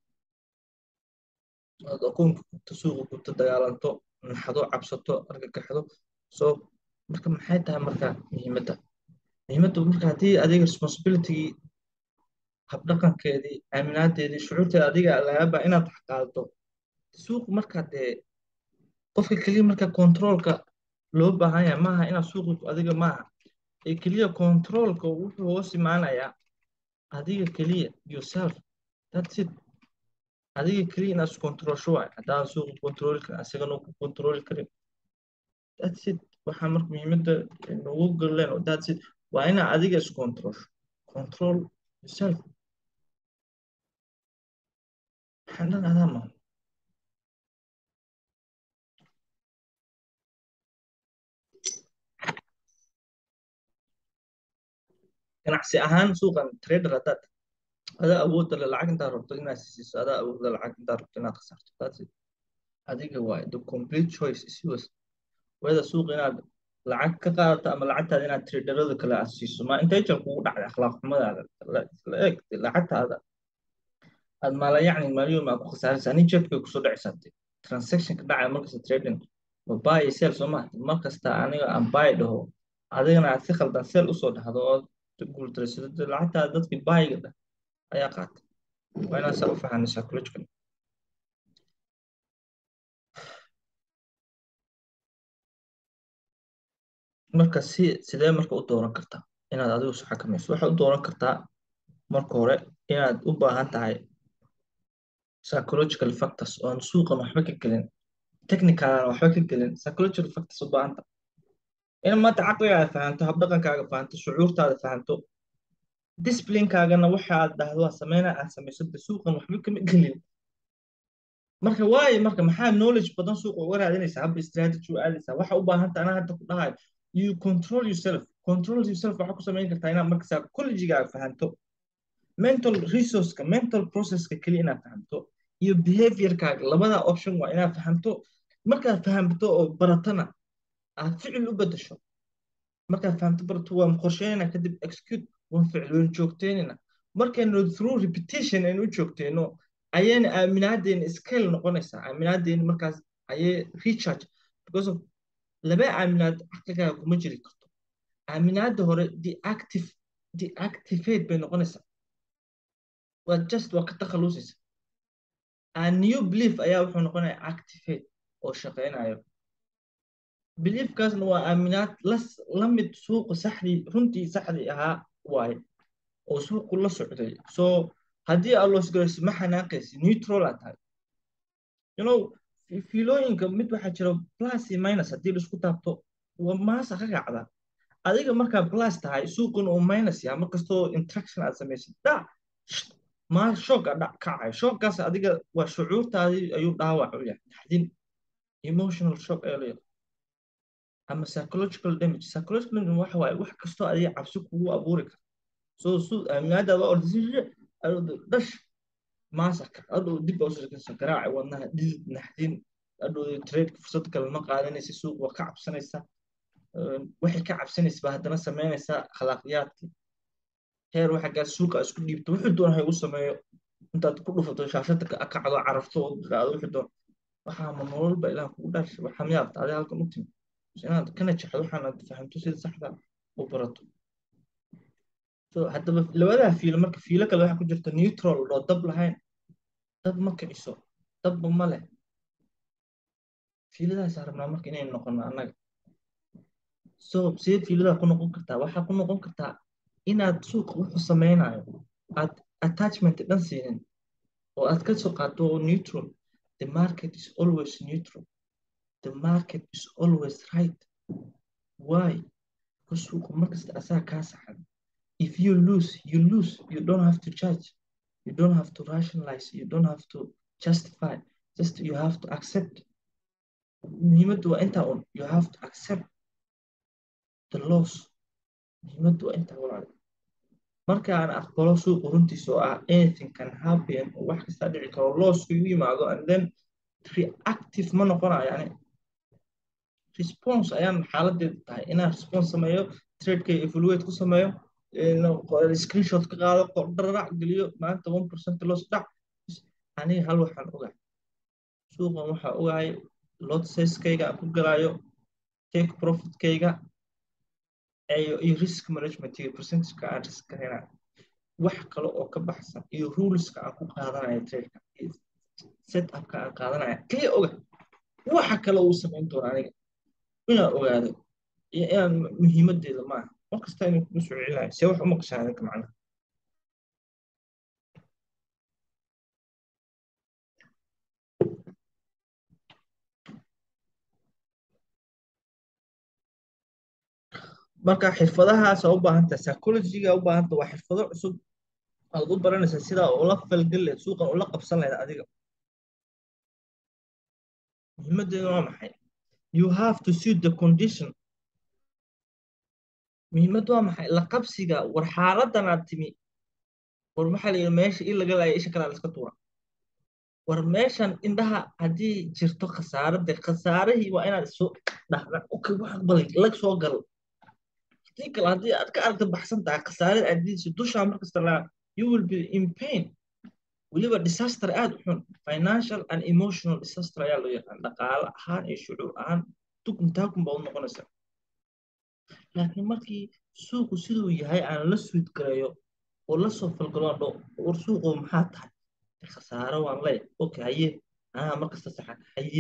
aad akoonka gubto suuqa gubto dagaalanto naxdo cabsato argagaxdo so marka maxay tahay marka muhiimadda muhiimadda marka haddii adiga responsibilitygii habdhaqankeedii aaminaadeedii shucuurteeda adiga lagaaba inaad qaadato suuq marka dee qofka keliya marka controlka loo baahan yahay maaha inaad suuqi adiga maaha ee keliya controlka wuxuu hoos imaanayaa adiga keliya yourself that's it adiga keliya inaad iscontrolsho waay haddaadan suuqa controli karin asigana ku controli karin that's it waxaa marka muhiimadda nagu galeen that's it waa inaa adiga iscontrolsho control yourself waxaan dhan adaa maaha ganacsi ahaan suuqan trader haddaad adaa awoodda le lacag intaad rabto inaad siiso adaa awoodda lacag intaad rabto inaad khasarto that's it adiga waay the complete choice is yours weda suuq inaad lacag ka qaadato ama lacagtaada inaad traderada kale aad siiso ma intay jar kugu dhacday akhlaaq xumadaada la eeg lacagtaada aad maala yacni maaliyom aad ku khasaaraysa ani jeebkay kusoo dhacaysaa transaction ka dhacaya markasta trading ma buy iyo sell soo maha markasta aniga aan buy dhaho adigana aad si khaldan sell usoo dhahdo oo guuldaraysato lacagtaada dadkii buyga dhah ayaa qaatay waa inaad saa u fahanay psychological marka si sidee marka u dooran kartaa inaad adigu isu xakamayso waxaad u dooran kartaa marka hore inaad u baahan tahay psychological factors oo aan suuqan waxba ka gelin technicalana waxba ka gelin psychological factors u baahan tahay in maanta caqligaaga fahanto habdhaqankaaga fahanto shucuurtaada fahanto disciplinecaagana waxa aad dhahdo waa sameynaa aad samayso de suuqan waxba kama gelin marka waayo marka maxaa knowledge badan suuqa uga raadinaysaa habba strategy u aadaysaa waxa u baahan tahay anaa hadda ku dhahayo you control yourself control yourself waxaa ku samayn kartaa inaad marka psychologigaaga fahanto mental resourceka mental processka keliya inaad fahamto iyo behaviorkaaga labada option waa inaad fahamto markaad fahamto oo baratana aad ficil u bedesho markaad fahamto barato waan qorsheynayna kadib execute waan ficilooyin joogteynayna markaynu through repetition aynu u joogteyno ayayna aaminaadeena scale noqonaysaa aaminaadeena markaas ayay recharge because of laba aaminaad caqligaaga kuma jiri karto aaminaada hore deactive deactivate bay noqonaysaa waa just waa ka takhalusaysa a new belief ayaa wuxuu noqonaya activate oo shaqeynayo beliefkaasna waa aaminaad las la mid suuqa saxdii runtii saxdii ahaa waaye oo suuqu la socday so haddii aad loosgarayso ma xanaaqaysi neutral aad tahay you know fiilooyinka mid waxaa jira plus iyo minus haddii laisku taabto waa maasa ka kacda adiga markaa plus tahay suuquna uu minus yahay markastoo interaction aad samaysid dhac ma shoog a dhac kacayo shooggaas adiga waa shucuurtaadii ayuu dhaawac u yahay naxdin emotional shock ayaa leeyahay ama psychological damage psychological damage waxa waaye wax kastoo adiga cabsi kugu abuuri kara so su aaminaadaada ordisishe dhash maasaka adhow dib baa usirkansa garaaca wadnaha dhidid naxdin adhow tradeka fursad kale ma qaadanaysa suuq waa ka cabsanaysa waxay ka cabsanaysa baa haddana samaynaysaa akhlaaqiyaadkii heer waxa gaar suuqa isku dhiibto wuxuu doona ha igu sameeyo intaad ku dhufato shaashada ka kacdo carafto oo dhaqaado wuxuu doon waxaa ma nololba ilaah kugu dhaashay waxaa miyaabta adiga halkan u timi inaad kana jexdo waxaanaad fahamto sida saxda u barato so haddaba labadaa fiilo marka fiilo kale waxaa ku jirta neutral oo dab lahayn dab ma kiciso dabba ma leh fiiladaas rabnaa marka inay noqono annaga so sidee fiiladaa ku noqon kartaa waxaa ku noqon kartaa inaad suuqa wuxuu samaynayo aad attachment dhan siinin oo aad ka soo qaato neutral the market is always neutral the market is always right why because suuqa markasta asaa kaa saxan if you lose you lose you don't have to judge you don't have to rationalize you don't have to justify just you have to accept muhiimaddu waa intaa un you have to accept the loss muhiimaddu waa intaa walaal marka aan aqbalo suuqa runtiisa oo ah anything can happen oo wax kastaa dhici karo lossku igu yimaado and then reactive ma noqonayo yani response ayaan xaaladeedu tahay inaan response sameeyo tradekay evaluate ku sameeyo screenshot ka qaado qordharac geliyo maanta one percent loss dhac aniga hal waxaan ogahay suuqan waxaa ogahay lot sizekayga aan ku galaayo take profitkayga iyo risk management iyo percentageka aan risk garanayo wax kale oo ka baxsan iyo ruleska aan ku qaadanayo tradeka set upka aan qaadanaya kaliya oga waxa kale uu samayn doona aniga inaan ogaado iyo inaan muhiimadeeda maaha mar kasta inuu kugu soo celinayo see wax u maqashaa adinka macnaha marka xirfadahaas u baahan tahay psychology-ga u baahan tahay waa xirfado cusub aad u baranaysaa sidaa ula falgeli lahayd suuqan ula qabsan lahayd adiga muhiimadeedu waa maxay you have to suit the condition muhiimad waa maxay la qabsiga war xaaladan aad timi war maxaa la yidhi meesha in laga laaya isha kalaa la iska tuura war meeshan indhaha haddii jirto khasaarade khasaarihii waa inaad isu dhahda okay wax aqbalay lag soo gal hadii kale haddii aad ka aragta baxsan tahay khasaarada aadiisa dushaa markasta laa you will be in pain weliba disaster aad u xun financial and emotional disaster ayaa loo yaqaan dhaqaale ahaan iyo shucuur ahaan tukum taakum baa u noqonaysa laakiin markii suuqu siduu yahay aan la suud gareeyo oo la soo falgalo aan dhaho war suuqu maxaa tahay khasaaro waan leey okay haye anaa markasta saxan haye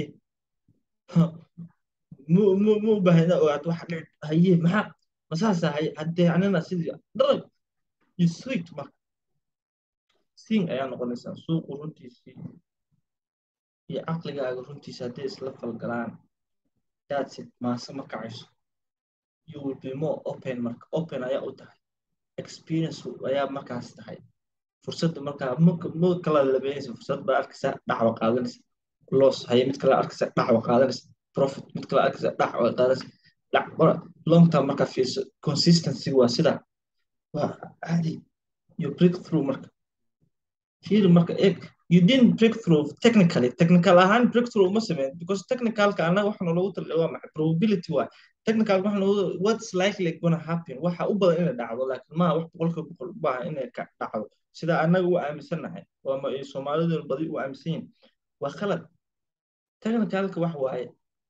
mu mu mu u baahna ogaad waxa dhici haye maxaa masaasa haye haddee anina sidii dharay you sweet marka siin ayaa noqonaysaa suuqu runtiisii iyo caqligaaga runtiisa hadday isla falgalaan that's it maase ma kacayso you will be more open marka open ayaa u tahay experience ayaa markaas tahay fursadda markaa ma kala labeynaysa fursad baa arkaysa dhacwa qaadanaysa loss haye mid kale arkaysa dhacwa qaadanaysa profit mid kale arkaysa dhacwa qaadanaysa dhac long term markaa fiirso consistency waa sidaa waa caadi you break through marka fiiri marka eeg you didn't break through technically technical ahaan break through uma sameyn because technicalka annaga waxaana loogu talay waa maxay probability waa technical waxaan loogu what's likely gonna happen waxa u badan inay dhacdo laakiin maaha wax boqolkiiba boqol u baahan inay ka dhacdo sida annaga u aaminsannahay waa soomaalidu badi u aaminsan yihin waa khalad technicalka wax waaye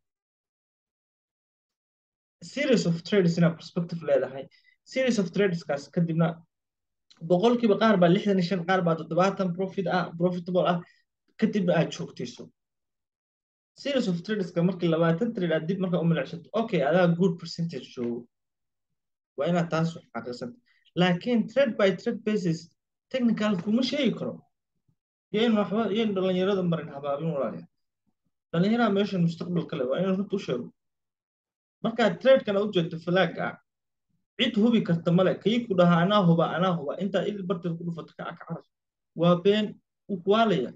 series of trades inaa perspective leedahay series of tradeskaas kadibna boqolkiiba qaar baa lixdan iyo shan qaar baa toddobaatan profit ah profitable ah kadibna aad joogtayso series of tradeska markii labaatan trade aad dib markaa u milicsato okay adaa good percentage joogo waa inaad taas wax xaqiiqsanta laakiin trade by trade basis technical kuma sheegi karo yayn waxba yayn dhalinyarada marin habaabin walaaliya dhalinyaraha meeshan mustaqbalka leh waa inaan runta u sheego markaad tradekana u jeedo flag ah cid hubi karta male kii ku dhahaa anaa huba anaa huba intaad il barteed ku dhufato kaca kacaras waa been u kuwaalaya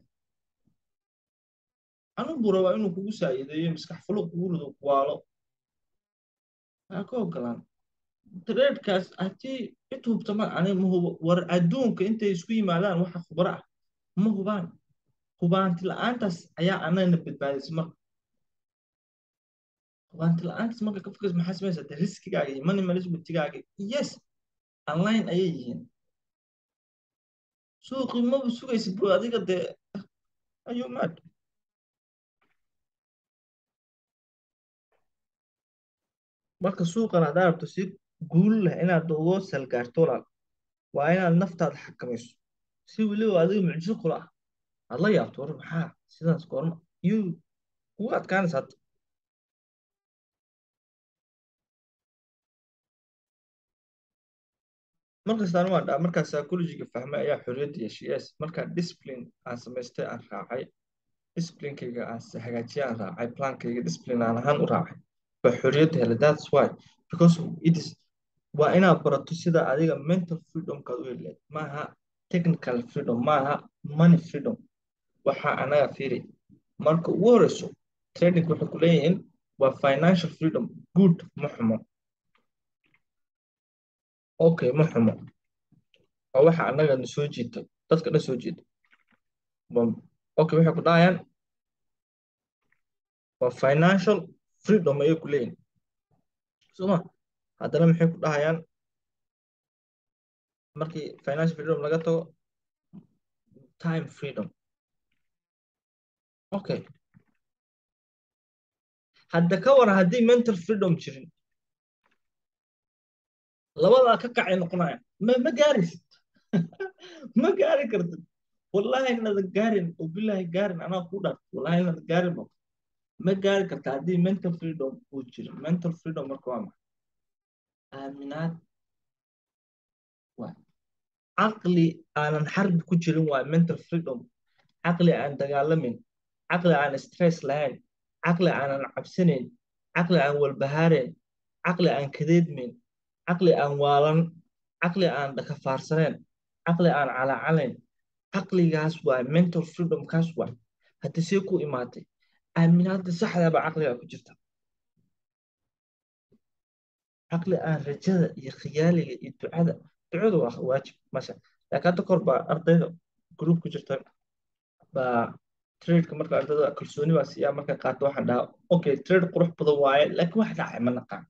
anugu rabaa inuu kugu saa'iideeyo maskax fulo kugu rido kuwaalo aa ka ogolaan tradekaas haddii cid hubta ma ani ma hubo war adduunka intay isku yimaadaan waxa khubro ah ma hubaan hubaanti la-aantaas ayaa anagana badbaadisay marka hubaanti la-aantaas marka ka fikirsa maxaa samaysa de riskigaaga iyo money managementigaaga yes online ayay yihiin suuqii maba sugaysid bro adiga dee ayuu maad marka suuqan haddaa rabto si guul leh inaad uga salgaarto walaal waa inaad naftaada xakamayso si weliba adiga mucjiso kula ah aad la yaabto war maxaa sidaas goorma yuu kugu adkaanaysa hadda markastaan waa dhaa markaa psychologiga fahmay ayaa xorriyadda yeeshay yes markaa discipline aan samaystay aan raacay disciplinekayga aan hagaajiyay aan raacay plankayga discipline aan ahaan u raacay baa xorriyadda helay that's why because it is waa inaad barato sida adiga mental freedomkaad u heli lahayd maaha technical freedom maaha money freedom waxaa anaga fiiri marka ugu horeyso trading waxay ku leeyihiin waa financial freedom good ma xumo okay ma xumo waa waxa anaga na soo jiita dadka dhan soo jiita okay waxay ku dhahayaan waa financial freedom ayay ku leeyihin soma haddana maxay ku dhahayaan markii financial freedom laga tago time freedom okay hadda ka waran haddii mental freedom jirin labadaa ka kacay noqonaya ma ma gaarisid ma gaari kartid wallahi inaad gaarin oo billahi gaarin anaa ku dhaaf wallahi inaad gaarin ba ma gaari karta haddii mental freedom uu jiro mental freedom marka waa maxay aaminaad waa caqli aanan xarbi ku jirin waa mental freedom caqli aan dagaalamin caqli aan stress lahayn caqli aanan cabsanayn caqli aan walbahaarayn caqli aan kadeedmayn caqli aan waalan caqli aan dhakafaarsaneen caqli aan calacalayn caqligaas waay mental freedomkaas waay hadda see ku imaatay aaminaadda saxdaba caqliga ku jirta caqli aan rajada iyo khiyaaliga iyo ducada ducadu waa waajib masha laakiin hadda kor baa ardayda group ku jirta baa tradeka marka ardayda kalsooni baa siiyaa marka qaato waxaan dhahaa okay trade qurux badan waaye laakiin wax dhacay ma naqaan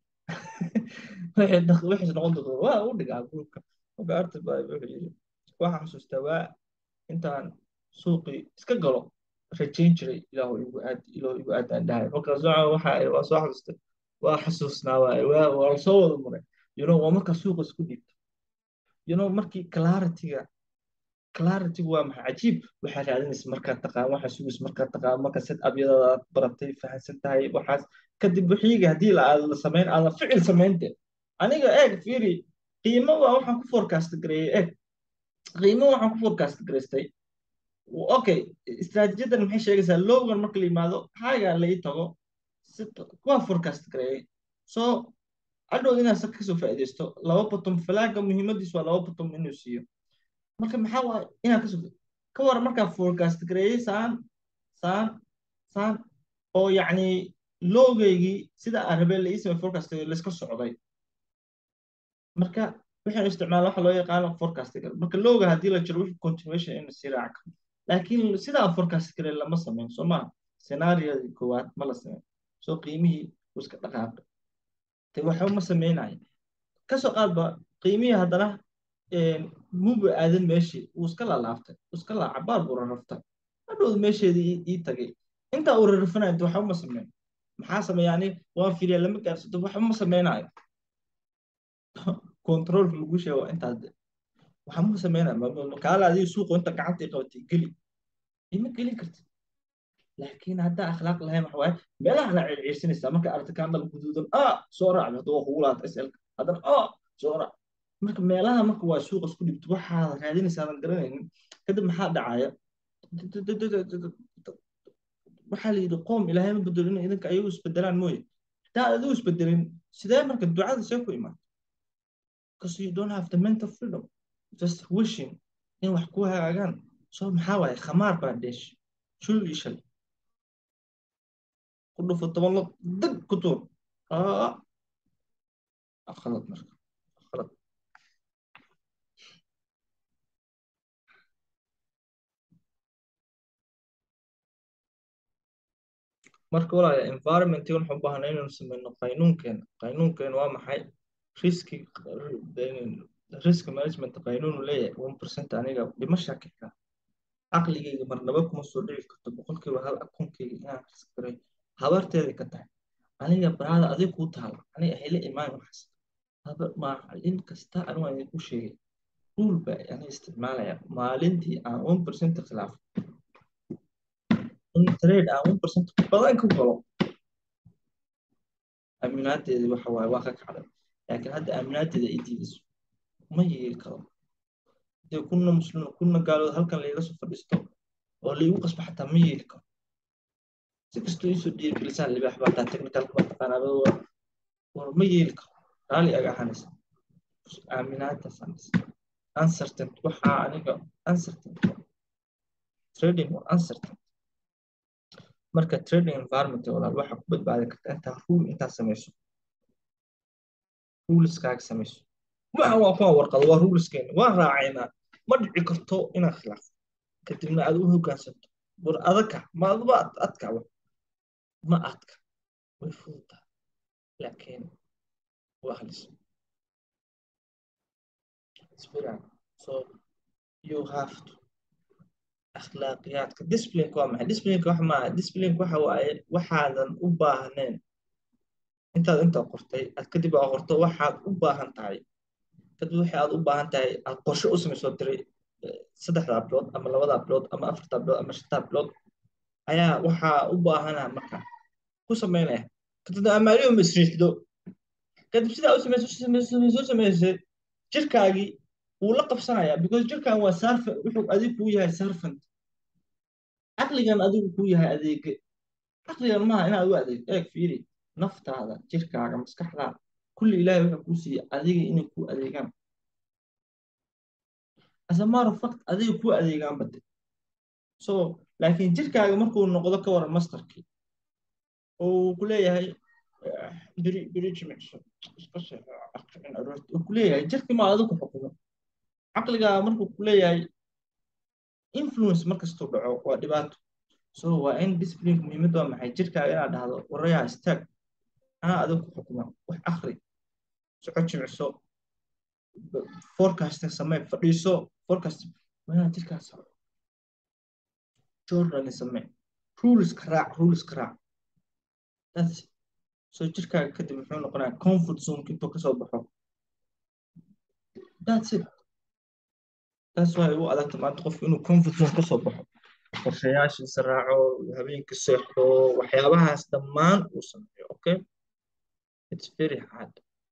wixii noqon doonta waa u dhigaa groupka marka arday baa wuxuu yidhi waxaan xasuustaa waa intaan suuqii iska galo rajayn jiray ilaahu igu aad ilaahu igu aad aan dhahay markaas waxa waa soo xasuustay waa xasuusnaa waaye waa waa soo wada maray you know waa marka suuqa isku dhiibto you know markii clarity-ga clarity-gu waa maxay cajiib waxaa raadinaysa markaad taqaan waxa sugaysa markaad taqaan marka set abyadada aad baratay fahansan tahay waxaas kadib wixiiga haddii la aad la samayn aadan ficil samaynte aniga eeg fiiri qiimo waa waxaan ku forecast gareeyey eeg qiimo waxaan ku forecast gareystay okay istaraatiijiyadan maxay sheegaysaa lowgan marka la yimaado haagaa la ii tago waa forecast gareeyey so adhow inaad sa kasoo faa'iidaysto laba bottom falaaga muhiimadiisu waa laba bottom inuu siiyo marka maxaa waay inaad kasoo ka waran markaa forecast gareeyey saan saan saan oo yacni loogaygii sida aan rabeen la ii samey forecast layska socday marka waxaan isticmaala waxa loo yaqaano forecast marka looga haddii la jiro wixii continuation in sii raaci karo laakiin sida aan forecast garey lama samayn soo maa scenaariyadii koowaad ma la samayn soo qiimihii wuu iska dhaqaaqay te waxba ma samaynayo kasoo qaadba qiimihii haddana muba aadan meeshii wuu iska laalaaftay wuu iska laa cabaar buu rarraftay hadhowd meesheedii ii tagay intaa uu rarrafanayo de waxba ma samayn maxaa sameeya ani waan fiiriya lama gaarsato waxba ma samaynayo controlka lagu sheego waa intaas de waxaa ma sameynaya kaala adiga suuqa inta gacanta i qabatay geli ima gelin kartid laakiin haddaa akhlaaq lahayn waxa waaye meelaha la circiirsanaysaa marka aragta kaandal guduudan a soo raac hadda waa kugu laata slka haddana a soo raac marka meelaha marka waa suuqa isku dhibto waxaad raadinaysaa aadan garanaynin kadib maxaa dhacaya waxaa la yidhi qoom ilaahay ma bedelo inay idinka ayagu isbedelaan mooye haddaa adigu isbedelin sidee marka ducada see ku imaan because you don't have the mental freedom just wishing in wax ku hagaagaan so maxaa waaye khamaar baa dheesh shul iyo shal ku dhufo toban lo dag ku tuur khalad marka khalad marka walaaya environmentigan waxaan u baahnaa inaynu sameyno qaynuunkeena qaynuunkeena waa maxay riski risk management qaynuunu leeyahay one percent aniga dhimashaa ka xiga caqligayga marnaba kuma soo dhici karto boqolkiiba hal akunkayga inaan risk garay habarteeda ka tahay aniga baraada adig kuu taala aniga hele imaan waxaas haba maalin kasta anigu aan idinku sheegay ruul baa ani isticmaalaya maalintii aan one percent khilaafo in trade aan one percent badan ku galo aaminaadeedii waxa waaye waa ka kacday laakiin hadda aaminaadeeda i diidayso ma yeeli karo dee kuna muslim kuna gaalood halkan layga soo fadhiisto oo laygu qasbo xataa ma yeeli karo si kastoo iisoo dhiirigelisaan libaax baa taa technicalka baa taqaanaa war ma yeeli karo raali aga ahaanaysa aaminaadaas aanaysa uncertain waxaa aniga uncertain trading waa uncertain marka trading environment walaal waxaa ku badbaadi karta intaa rule intaa samayso ruleskaga samayso waxan waa kuwa warqado waa ruleskeena waan raacaynaa ma dhici karto inaad khilaafo kadibna aad u hoggaansanto war adaka ma aduba adka wa ma adka way fududaa laakiin waa halis spiral so you have to akhlaaqiyaadka disciplineka waa maxay disciplineka wax maaha disciplineka waxa waaye waxaadan u baahnayn intaad intaa qortay aad kadib aa qorto waxaad u baahan tahay kadib wixii aad u baahan tahay aad qorshe u samaysoo diray saddexdaa bilood ama labadaa bilood ama afartaa bilood ama shantaa bilood ayaa waxaa u baahanaa marka ku samaynaya kadib amaaliyo masriixdo kadib sidaa u samayso soo samaysay jirkaagii wuu la qabsanayaa because jirkan waa sarfa wuxuu adigu kuu yahay sarfant caqligan adigu kuu yahay adeege caqligan maaha inaad u adeeg eeg fiiri naftaada jirkaaga maskaxdaada kulli ilaahay wuxuu kuu siiyey adiga inay kuu adeegaan as a matter of fact adiga kuu adeegaan bade so laakiin jirkaaga markuu noqdo ka waran masterkii oo uu ku leeyahay beri beri jimicso iska seexin aroorti uu ku leeyahay jirkii ma adigu xukumo caqligaaga markuu ku leeyahay influence markastuu dhaco waa dhibaato so waa in discipline muhiimad waa maxay jirkaaga inaad dhahdo warayaa istaag anaa adigu ku xukuma wax akri soco jimicso forecasting samee fadhiiso forecast waa inaad jirkaas journali samee ruleska raac ruleska raac that's so jirkaaga kadib muxuu noqonayaa comfort zone intuu kasoo baxo that's it taas waxay u adagta maanta qofku inuu comfort zone kasoo baxo qorshayaashiisa raaco habeenkii seexdo waxyaabahaas dhammaan uu sameeyo okay it's very hard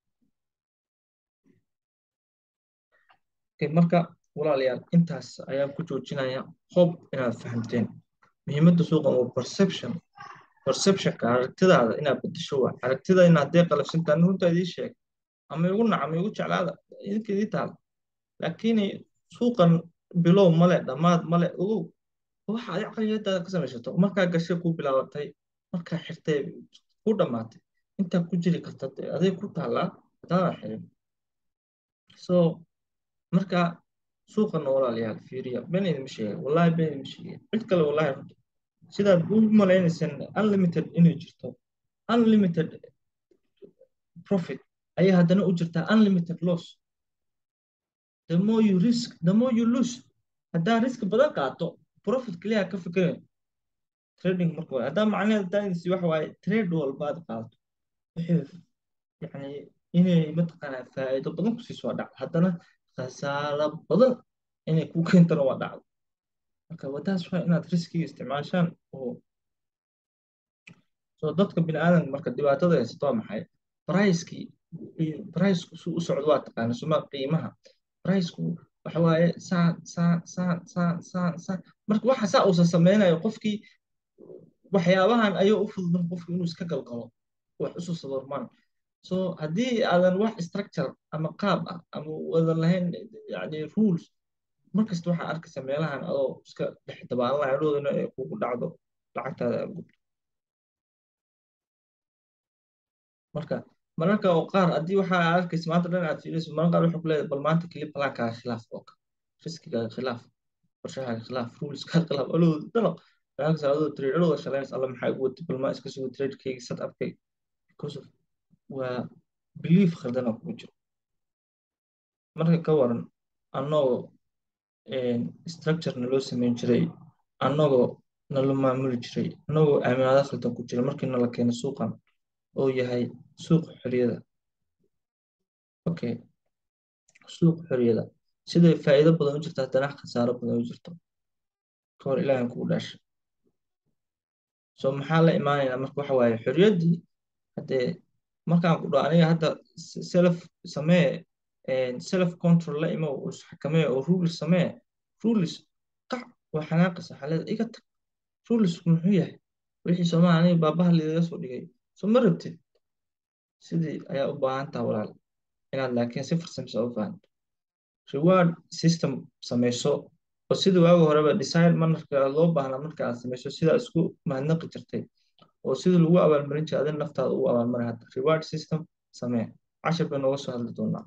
okay marka walaalayaal intaas ayaan ku joojinaya hope inaad fahamteen muhiimadda suuqan waa perception perceptionka aragtidaada inaad bedesho waa aragtida in haddee qalafsantaan runta idii sheeg ama igu nac ama igu jeclaada idinka idii taal laakiin suuqan bilow male dhammaad male ogow waxa adi caqliyadaada ka samaysato markaa gashay ku bilaabatay markaa xirtay ku dhammaatay intaa ku jiri karta aday ku taallaa hadaadan xirin so marka suuqana walaalayaal fiiriya been idinma sheegay wallahi been idinma sheegay cid kale wallahi runta sidaad u malaynaysaan unlimited inay jirto unlimited profit ayay haddana u jirtaa unlimited loss the more you risk the more you lose haddaa risk badan qaato profit kaliya ka fikirayn trading marka waa haddaa macnaheeda daanisi waxa waaye trade walbaad qaadato wixii yani inay mataqaanaa faa'iido badan ku siiso waa dhacdo haddana khasaaro badan inay ku keentana waa dhacdo marka wadaas waa inaad riskiga isticmaashaan oo so dadka bini aadanka marka dhibaatada haysato waa maxay bricekii bricku su u socdo waa taqaana suma qiimaha bricku waxa waaye saan saan saan saan saan saan marka waxa saa uusan sameynayo qofkii waxyaabahan ayuu u fudud qofkii inuu iska galgalo wax isu sabarmaan so haddii aadan wax structure ama qaab ah ama wadan lahayn yani rules markasta waxaa arkaysa meelahan adoo iska dhex dabaalanaya dhoodana ay kugu dhacdo lacagtaada aad gubto marka mararka oo qaar haddii waxaa arkaysa maanta dhan aad fiiriso mararka qaar wuxuu ku leeyahay bal maanta keli balaankaaga khilaaf oo kale riskigaaga khilaaf qorshahaaga khilaaf ruleskaaga khilaaf alowda dalaq lacagta adoo trade alowda shalaynaysa alla maxaa igu watay bal maa iska sugo tradekayga set upkay because of waa belief khaldana kugu jiro marka ka waran annagoo structure naloo samayn jiray annagoo nala maamuli jiray annagoo aaminaado khaldan ku jira markii nala keeno suuqan oo yahay suuq xorriyada okay suuq xorriyada siday faa'iido badan u jirto haddana khasaaro badan u jirto ka hor ilaahan kugu dhaashay so maxaa la imaanaynaa marka waxa waaye xorriyaddii haddee markaan ku dhaho aniga hadda self samee self control la imo oo isxakamee oo rules samee rules qac waa xanaaqaysa xaalada iga tag rulesku muxuu yahay wixii soomaa aniga baabaha liidaga soo dhigay so ma rabtid sidii ayaa u baahan taha walaal inaad laakiin si farsamisa u fahanto reward system samayso oo sidii waagi horeba design manarka loo baahnaa marka aad samayso sidaa isku mahadnaqi jirtay oo sidii lagu abaalmarin jiray adin naftaada ugu abaalmarin hadda reward system samee cashir bay nooga soo hadli doonaa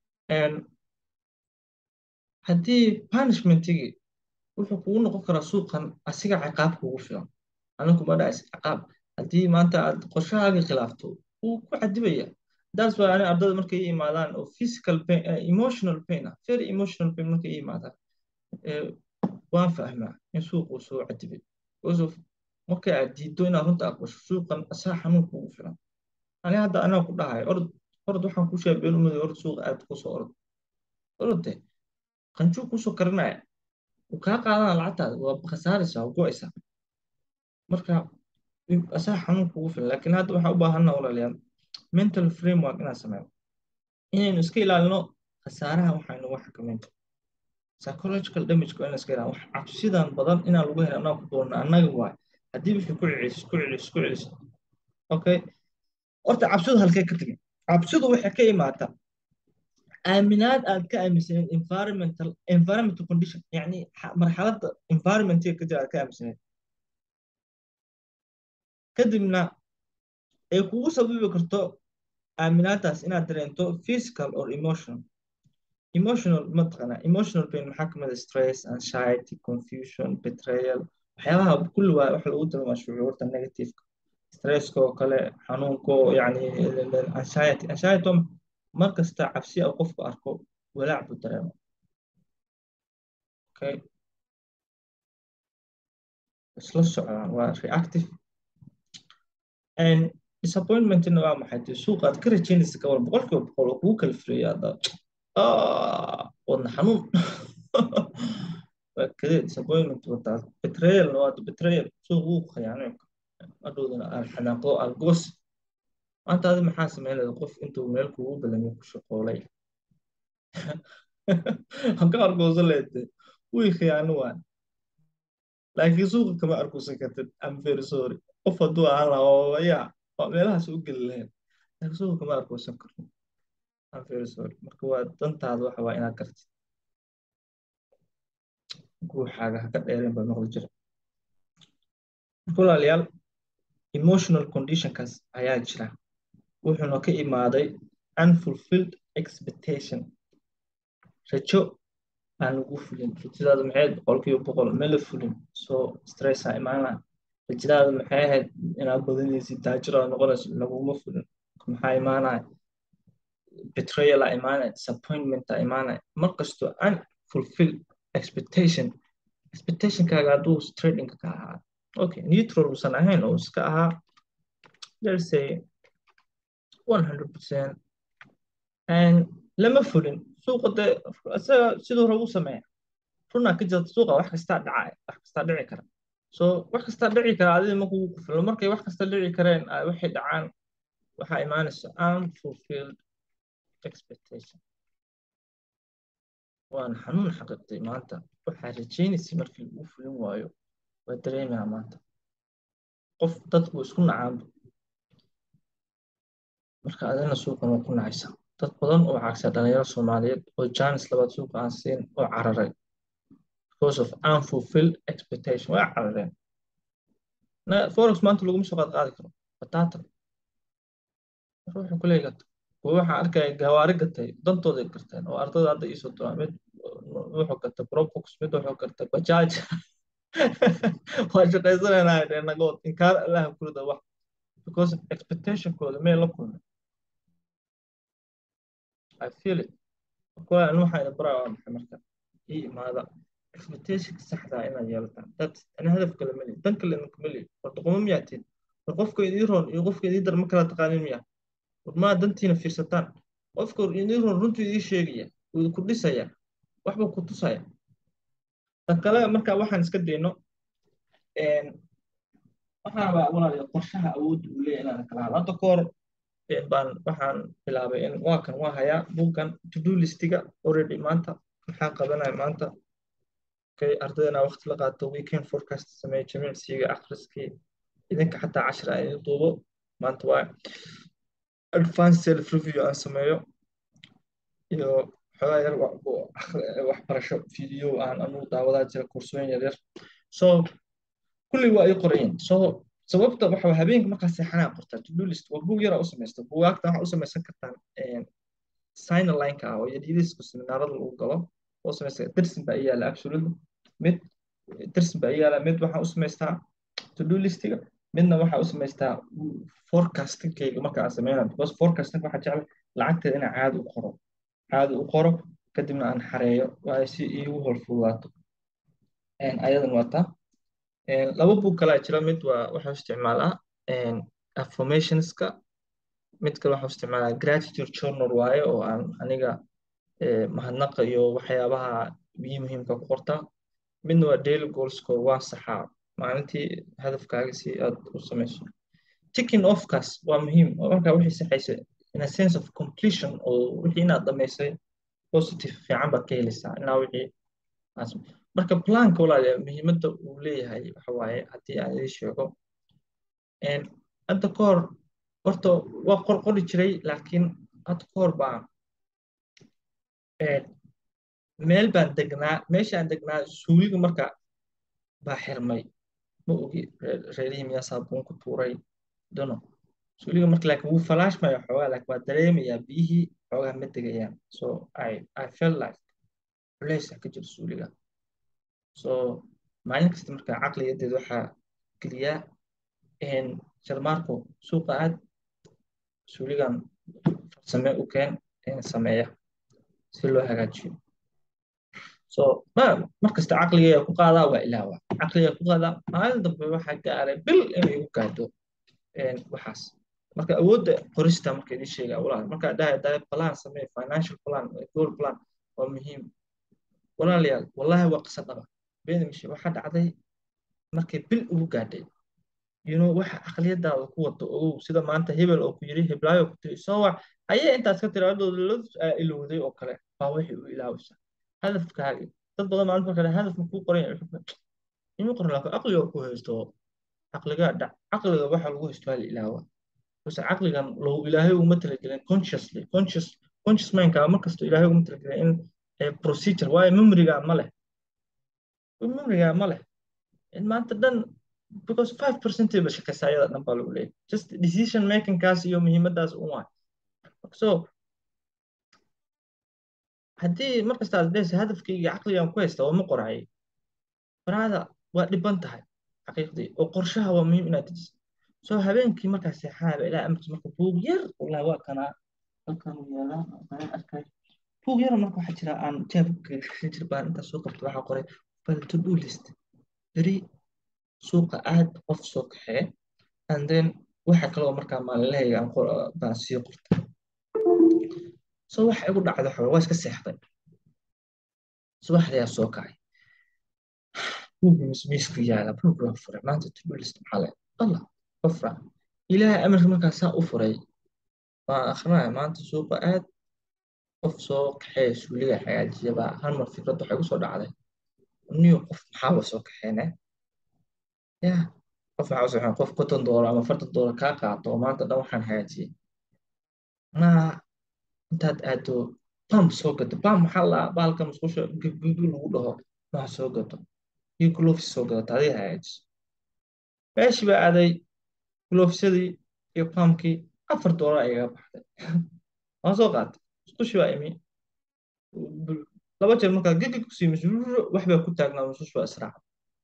haddii punishmentigii wuxuu kugu noqon karaa suuqan asiga ciqaab kugu filan anigu ma dhacis ciqaab haddii maanta aad qorshahaagii khilaafto wuu ku cadibaya that's why ani ardada markay i imaadaan oo physical pain emotional pain ah very emotional pain markay i imaadaan waan fahmaa in suuq uu soo cadibay because of markay aad diiddo inaad runta aqbasho suuqan asaa xanuun kugu filan ani hadda anaa ku dhahay orod orod waxaan ku sheegay been umaday orod suuqa aad kusoo orod orode qanjuu kusoo karinaya wuu kaa qaadana lacagtaada waa khasaaraysaa waa go'aysaa marka asaa xanuun kugu filan laakiin hadda waxaa u baahanna walaalayaal mental framework inaan sameyno inaynu iska ilaalino khasaaraha waxaynu wax xakameyn karo psychological damage waa inaan iska ilaalino wax cabsidan badan inaan lagu helin annaga ku doonno annaga waay haddii wixii ku celiso ku celiso ku celiso okay horta cabsidu halkee ka tegin cabsidu waxay ka imaataa aaminaad aad ka aaminsaneed environmental environmental condition yani xa- marxaladda environmentiga ka jira aad ka aaminsaneed kadibna ay kugu sababi karto aaminaadaas inaad dareento physical or emotional emotional mataqaanaa emotional pain maxaa kamid ah stress anxiety confusion betrayal waxyaabaha kulli waa waxa lagu tilmaamaa shucuurta negativeka stresska oo kale xanuunka oo yani anxiety anxiety waa mar kasta cabsi uu qofku arko walaac buu dareema okay isla socdaan waa reactive and disappointmentina waa maxay dee suuqa aad ka rajaynaysa ka waran boqolkiiba boqol oo kugu kala fureeya hadda ah wadna xanuun waa kadee disappointment wadaas betrayalna waa betrayal suuq wuu khiyaanay adhowdana aan xanaaqdo aan goos maanta adi maxaa sameynaya qof intuu meel kugu balamiyo ku shaqoolay aan ka argoosan leede wii khiyaano waan laakiin suuqa kama arkusan kartid I'm very sorry qof hadduu ahaan lahaa oo yaa waa meelahaas u geli lahayn laakiin suuqa kama arkusan kartid I'm very sorry marka waa dantaada waxa waa inaad gartid guuxaaga ha ka dheereen baa noqdi jira marka walaalayaal emotional conditionkaas ayaa jira wuxuuna ka imaaday unfulfilled expectation rajo aan lagu fulin rajadaada maxay ahayd boqolkiiba boqol ma la fulin soo stressaa imaana rajadaada maxay ahayd inaad badanaysid taajir aad noqonayso laguma fulin maxaa imaanaya betrayal aa imaanaya disappointment aa imaanaya mar kasto unfulfilled expectation expectationkaaga hadduu tradingka ka ahaa okay neutral uusan ahayn oo iska ahaa let's say 100% and lama fulin suuqa dee isaga siduu rabu sameeya runaa ka jirta suuqa wax kastaa dhacaya wax kastaa dhici kara so wax kastaa dhici kara adiga ma kugu qufilo markay wax kasta dhici kareen ay waxay dhacaan waxaa imaanaysa unfulfilled expectation waan xanuun xaqiiqtay maanta waxaa rajaynaysay markii lagu fulin waayo waa dareemaa maanta qof dadku isku nacaanba marka adina suuqan waa ku nacaysa dad badan oo cagsa dhalinyaro soomaaliyeed oo janis labaad suuqa aan siin oo cararay because of unfulfilled expectation waa carareen forex maanta laguma soo qaad qaadi karo bataata ruuxa kuleey gata kuwa waxaa arkaya gawaari gatay dantooday garteen oo ardada hadda iisoo duraa mid wuxuu gatay probox mid wuxuu gatay bajaaj waa shaqaysanayna nagood inkaar allaha kurida wax because expectationkooda mee la kulmay I feel it kuwa anu waxaa ina baraa waa maxay marka ii imaada expectationka saxda inaad yeelataan dad ana hadaf kale mali dan kale idinku mali war doqomo miyaa tihin war qofka idii roon iyo qofka idii dar ma kala taqaanin miyaa war maa dantiina fiirsataan qofka idii roon runtuu idii sheegaya wuu ku dhisaya waxba ku tusaya tan kale marka waxaan iska dayno waxaan rabaa walaaliya qorshaha awoodda uu leeyahay inaan kala hadlo hadda ka hor baan waxaan bilaabay in waa kan waa hayaa buuggan to do listiga already maanta maxaa qabanaya maanta okay ardayda waqti la qaato weekend forecast sameeyo jimicsiga akhriskii idinka xataa cashir aan idin duubo maanta waa advanced self review aan sameeyo iyo xogaa yar waxbarasho video aan anu daawadaa jira kursooyin yaryar so kulli waa ii qorayin so sababta waxa habeenka markaa seexanaa qortaa to do list waa buug yaraa u samaysta buugaagta waxaa u samaysan kartaan sign lineka ah oo yadiidisku seminaarada lagu galo oo samaysta dersin baa iyaala actually mid dersin baa iyaala mid waxaa u samaystaa to do listiga midna waxaa u samaystaa forecastingkayga marka aan sameynaa because forecasting waxaa jeclay lacagteeda inaan caadi u qoro caadi u qoro kadibna aan xareeyo waayo si iigu hor fududaato ayadan wataa laba buug kalaa jira mid waa waxaa isticmaalaa affirmationska mid kale waxaa isticmaalaa gratitude journal waaye oo aan aniga mahadnaqa iyo waxyaabaha biyi muhiimka ku qortaa midna waa daily goalsko waa saxaa maalintii hadafkaaga si aad u samayso ticking offkaas waa muhiim oo markaa wixii saxaysa in a sense of completion oo wixii inaad dhamaysay positive fiican baad ka helaysaa inaa wixii marka planka walaaliya muhiimadda uu leeyahay waxa waaye haddii aan idin sheego hadda ka hor horta waa qorqori jiray laakiin hadda ka hor baan meel baan degnaa meeshaan degnaa suuliga marka baa xirmay ma ogi reerihii miyaa saabuun ku tuuray dono suuliga marka laakiin wuu falaashmaya xoogaa laakiin waa dareemayaa biyihii xoogaa ma degayaan so i i felt like culeysa ka jiro suuliga so maalin kasta marka caqliyadeed waxaa geliyaa sharmaarko suuqa aad suuligan farsame u keen sameeya si loo hagaajiyo so ma markasta caqliga ku qaadaa waa ilaawa caqliga ku qaadaa maalin dambe waxaa gaaray bil inay igu gaadho waxaas marka awoodda qorista marka idin sheegaa walaal markaa dhahay dhahay plan samee financial plan goal plan waa muhiim walaalayaal wallahi waa qisa dhaba beeda mishe waxaa dhacday markay bil ugu gaadhay you know waxa aqliyadaada ku wado ogow sida maanta hebel oo ku yiri heblaayo ku tiri soo wac ayay intaas ka tiraadooda la ilowday oo kale baa wixii u ilaawaysa hadafkaaga dad badan maalinta marka hadaf ma kuu qoran inuu qoran laakiin aqliga ku haysto caqliga dhac caqliga waxa lagu haysto hal ilaawa bas caqligan loo ilaahay uma talagelin consciously conscious conscious mindka markasta ilaahay uma talagelin in procedure waayo memoryga ma leh memoryga ma leh in maanta dhan because five percent ba shaqaysaa ayada dhan baa lagu leeyahay just decision making kaas iyo muhiimadaas un waay so haddii markasta aad dhehaysa hadafkayga caqligan ku haysta waa ma qoracay baraada waa dhiban tahay xaqiiqdii oo qorshaha waa muhiim inaad dejiso so habeenkii markaa seexanaba ilaa amarkiis marka buug yar wallahi waa kanaa halkan yaalaa aan arkay buug yar marka waxaa jira aan jeebka gashan jir baan intaa soo qabto waxaa qoray bal to do list beri suuqa aad qof soo kaxee and then waxa kale oo markaa maalinlahayga aan baan sii qorta so waxa igu dhacda xoga waa iska seexday subaxdayaa soo kacay buugii mismiisku yaala buug waa furay maanta to do list maxaa le allah qofra ilaahay amarka markaa saa u furay waan akrinaya maanta suuqa aad qof soo kaxee suuliga hagaajiya baa hal mar fikrad waxay kusoo dhacday niyo qof maxaaba soo kaxeene ya qof maxaa soo qof konton doolar ama afartan doolar kaa qaato oo maanta dhan waxaan hagaajiyey maa intaad aado pump soo gato pump maxaa la bahalka musqusha gugu lagu dhaho maa soo gato iyo gloves soo gadato adiga hagaajiso meeshii baa aaday glovesyadii iyo pumpkii afar doolar ayaga baxday waan soo qaatay musqushii baa imi laba jeer markaa gigi ku siimis wax baa ku taagnaa musqush baa israaca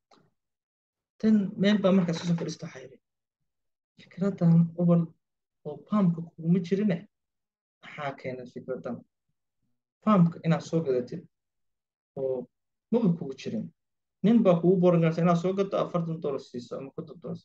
tan meel baa markaa soo fadhiista waxaa yidhi fikradan ubal oo pumpka kuguma jirine maxaa keenay fikradan pumpka inaad soo gadatid oo maba kugu jirin nin baa kugu boran karta inaad soo gato afartan doolar siiso ama konton doolar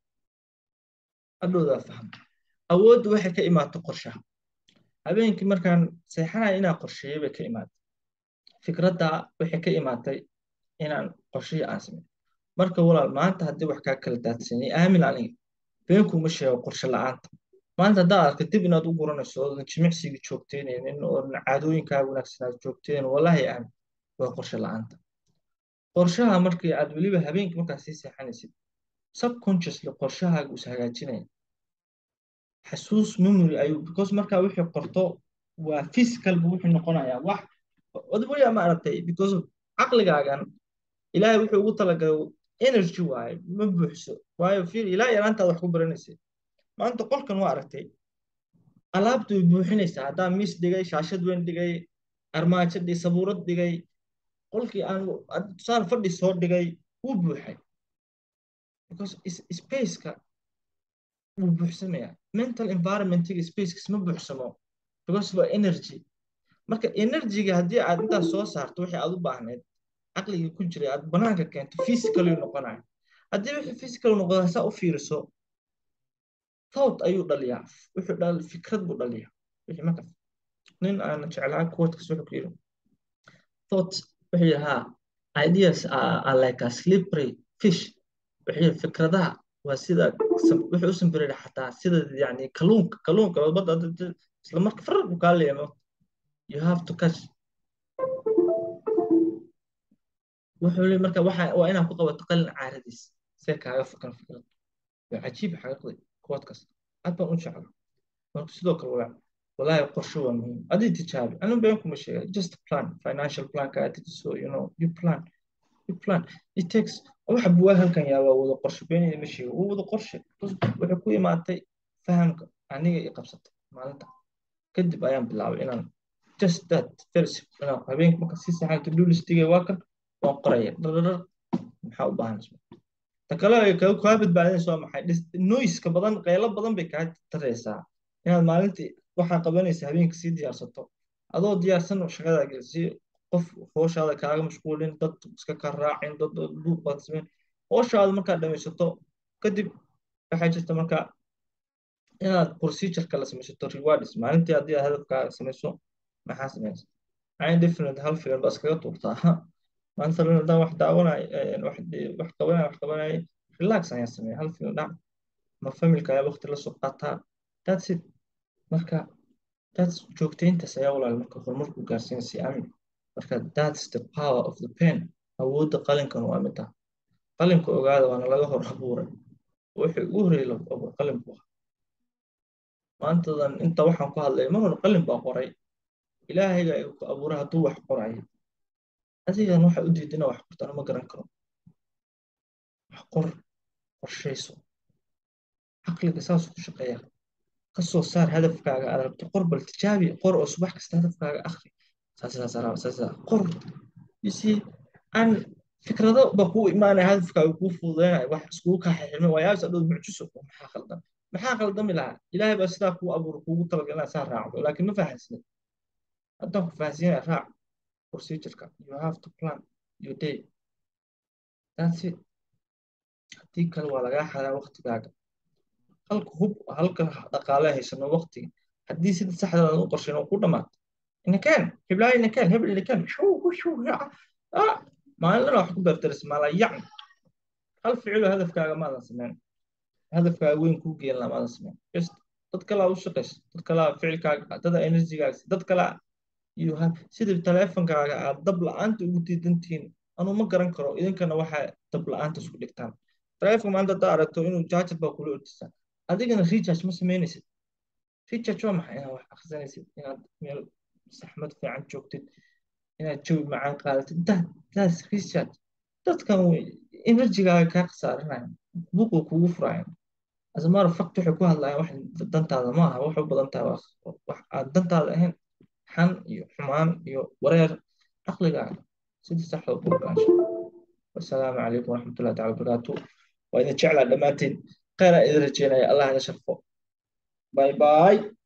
hadhowdaa fahma awooddu waxay ka imaato qorshaha habeenkii markaan seexanaya inaan qorsheeyo bay ka imaatay fikradda waxay ka imaatay inaan qorshihii aan sameyn marka walaal maanta haddii wax kaa kala daadsanay aamin aniga been kuma sheego qorshe la'aanta maanta haddaad arka dib inaad u guranayso oodan jimicsiga joogteynaynin oodan caadooyinkaaga wanaagsanaad joogteen wallahi aamin waa qorshe la'aanta qorshaha markii aad weliba habeenkii markaad sii seexanaysid subconsciously qorshahaaga is hagaajinaya xasuus memory ayuu because markaa wixii qorto waa physical buu wuxuu noqonayaa wax odboya ma aragtay because caqligaagan ilaahay wuxuu ugu talagalay energy waaye ma buuxso waayo fiir ilaa yaraantaad wax ku baranaysay maanta qolkan waa aragtay alaabtu way buuxinaysaa haddaa miis dhigay shaashad weyn dhigay armaajo dhigay sabuurad dhigay qolkii aan tusaale fadhi soo dhigay wuu buuxay because spaceka wuu buuxsamayaa mental environmentiga spacekas ma buuxsamo because waa energy marka energyga haddii aad intaas soo saarto wixii aad u baahneed caqliga ku jiray aad banaanka keento physically noqonaya haddii wixii physical noqda saa u fiiriso thought ayuu dhaliyaa wuxuu dhal fikrad buu dhaliyaa wixii markaas nin aan jeclaa quotekas wuxuu ku yiri thought wuxuu yidhi ha ideas are, are like a slippery fish wuxuu yidhi fikradaha waa sida wuxuu u sambiray xataa sida yani kalluunka kalluunka badda isla marka farar buu kaa leeyamo you have to catch wuxuu leeyahay marka waxa waa inaad ku qabato qalin caaradiis see kaaga fikran fikrad waa cajiib xaqiiqdii quotekas aad baan u jecla marka sidoo kale walaa walaahi qorshe waa muhiim adii tijaabi anu been kuma sheega just plan financial planka aad dejiso you know you plan you plan it takes waxa buwaa halkan yaa waa wada qorshe beenayda ma sheega waa wada qorshe waxay ku imaatay fahamka aniga i qabsatay maalinta kadib ayaan bilaabay inaan just that very simple inaan habeenka marka si saxan to do listigay waa kan waan qoraya dhardhar maxaa u baahan ta kale ay kaa badbaadinaysa waa maxay noiska badan qaylo badan bay kaa taraysaa inaad maalintii waxaa qabanaysa habeenka sii diyaarsato adoo diyaarsan shaqadaa gelisi qof hooshaada kaaga mashquulin dad iska ka raacin dad buuq baad sameyn hooshaada markaad dhamaysato kadib waxaa jirta markaa inaad procedureka la samaysato rewards maalintii haddii aad hadafkaaga samayso maxaa samaysa ayn definite hal filan baa iskaga tuurtaa maanta haddaan wax daawanay wax qabanay wax qabanay relax ayaan sameeya hal filan dhac ma familka ayaa waqti la soo qaataa that's it marka that's joogtayntaas ayaa walaal marka horumarku gaarsiinaysa amin marka that's the power of the pen awoodda qalinkan waa mid ah qalinka ogaada waana laga hor abuuray wuxuu ugu horreeyay la abuuray qalinku ah maantadan inta waxaan ku hadlay mar hore qalin baa qoray ilaahayga ay ku abuuray hadduu wax qorayo adigan waxa u diidina wax qortana ma garan karo wax qor qorshayso caqliga saas ku shaqeeya ka soo saar hadafkaaga aad rabto qor bal tijaabi qor oo subax kasta hadafkaaga akhri saasaasaasa qor yisi aan fikrado ba kuu imaanaya hadafkaaga kuu fududeynaya wax iskugu kaa xirmay waayaabis adhood mucjiso maxaa khaldan maxaa khaldami lahaa ilaahay baa sidaa kuu abuuro kuugu talagalina saa raacdo laakiin ma fahansinid haddaan ku fahansiinaya raac procedureka you have to plan your day that's it haddii kale waa lagaa xadaa waqtigaaga halka hub halka dhaqaale haysano waqtiga haddii sida saxda aan u qorshayn oo ku dhamaato inakaan hiblaayo inakaan hebel inakaan shuu shuu maalin wax ku beertaris maala yacni hal ficilo hadafkaaga maadan sameyn hadafkaaga weyn kuu geen laa maadan sameyn just dad kalaa u shaqaysa dad kalaa ficilkaaga dada enerjigaaga dad kalaa you have sida taleefonkaaga aad dab la-aanta ugu diidantihiin anuu ma garan karo idinkana waxaa dab la-aanta isku dhigtaan taleefonka maanta haddaa aragto inuu jaajar baa kula ordisaa adigana recharge ma samaynaysid recharge waa maxay inaad wax akhrisanaysid inaad meel saxmad fiican joogtid inaad jawi macaan qaadatid that that's recharge dadkan enerjigaaga kaa khasaaranaya buuqda kugu furaayan as a matter of fact waxay ku hadlayaan wax dantaada ma aha wax u badan tahay wax aan dantaada ahayn xan iyo xumaan iyo wareer caqligaaga sidii saxda ku ogaansha wasalaamu calaykum waraxmatullahi tacala wabarakaatu waa idin jeclaa dhammaantiin khayraa idin rajeynaya allah ina sharfo bye bye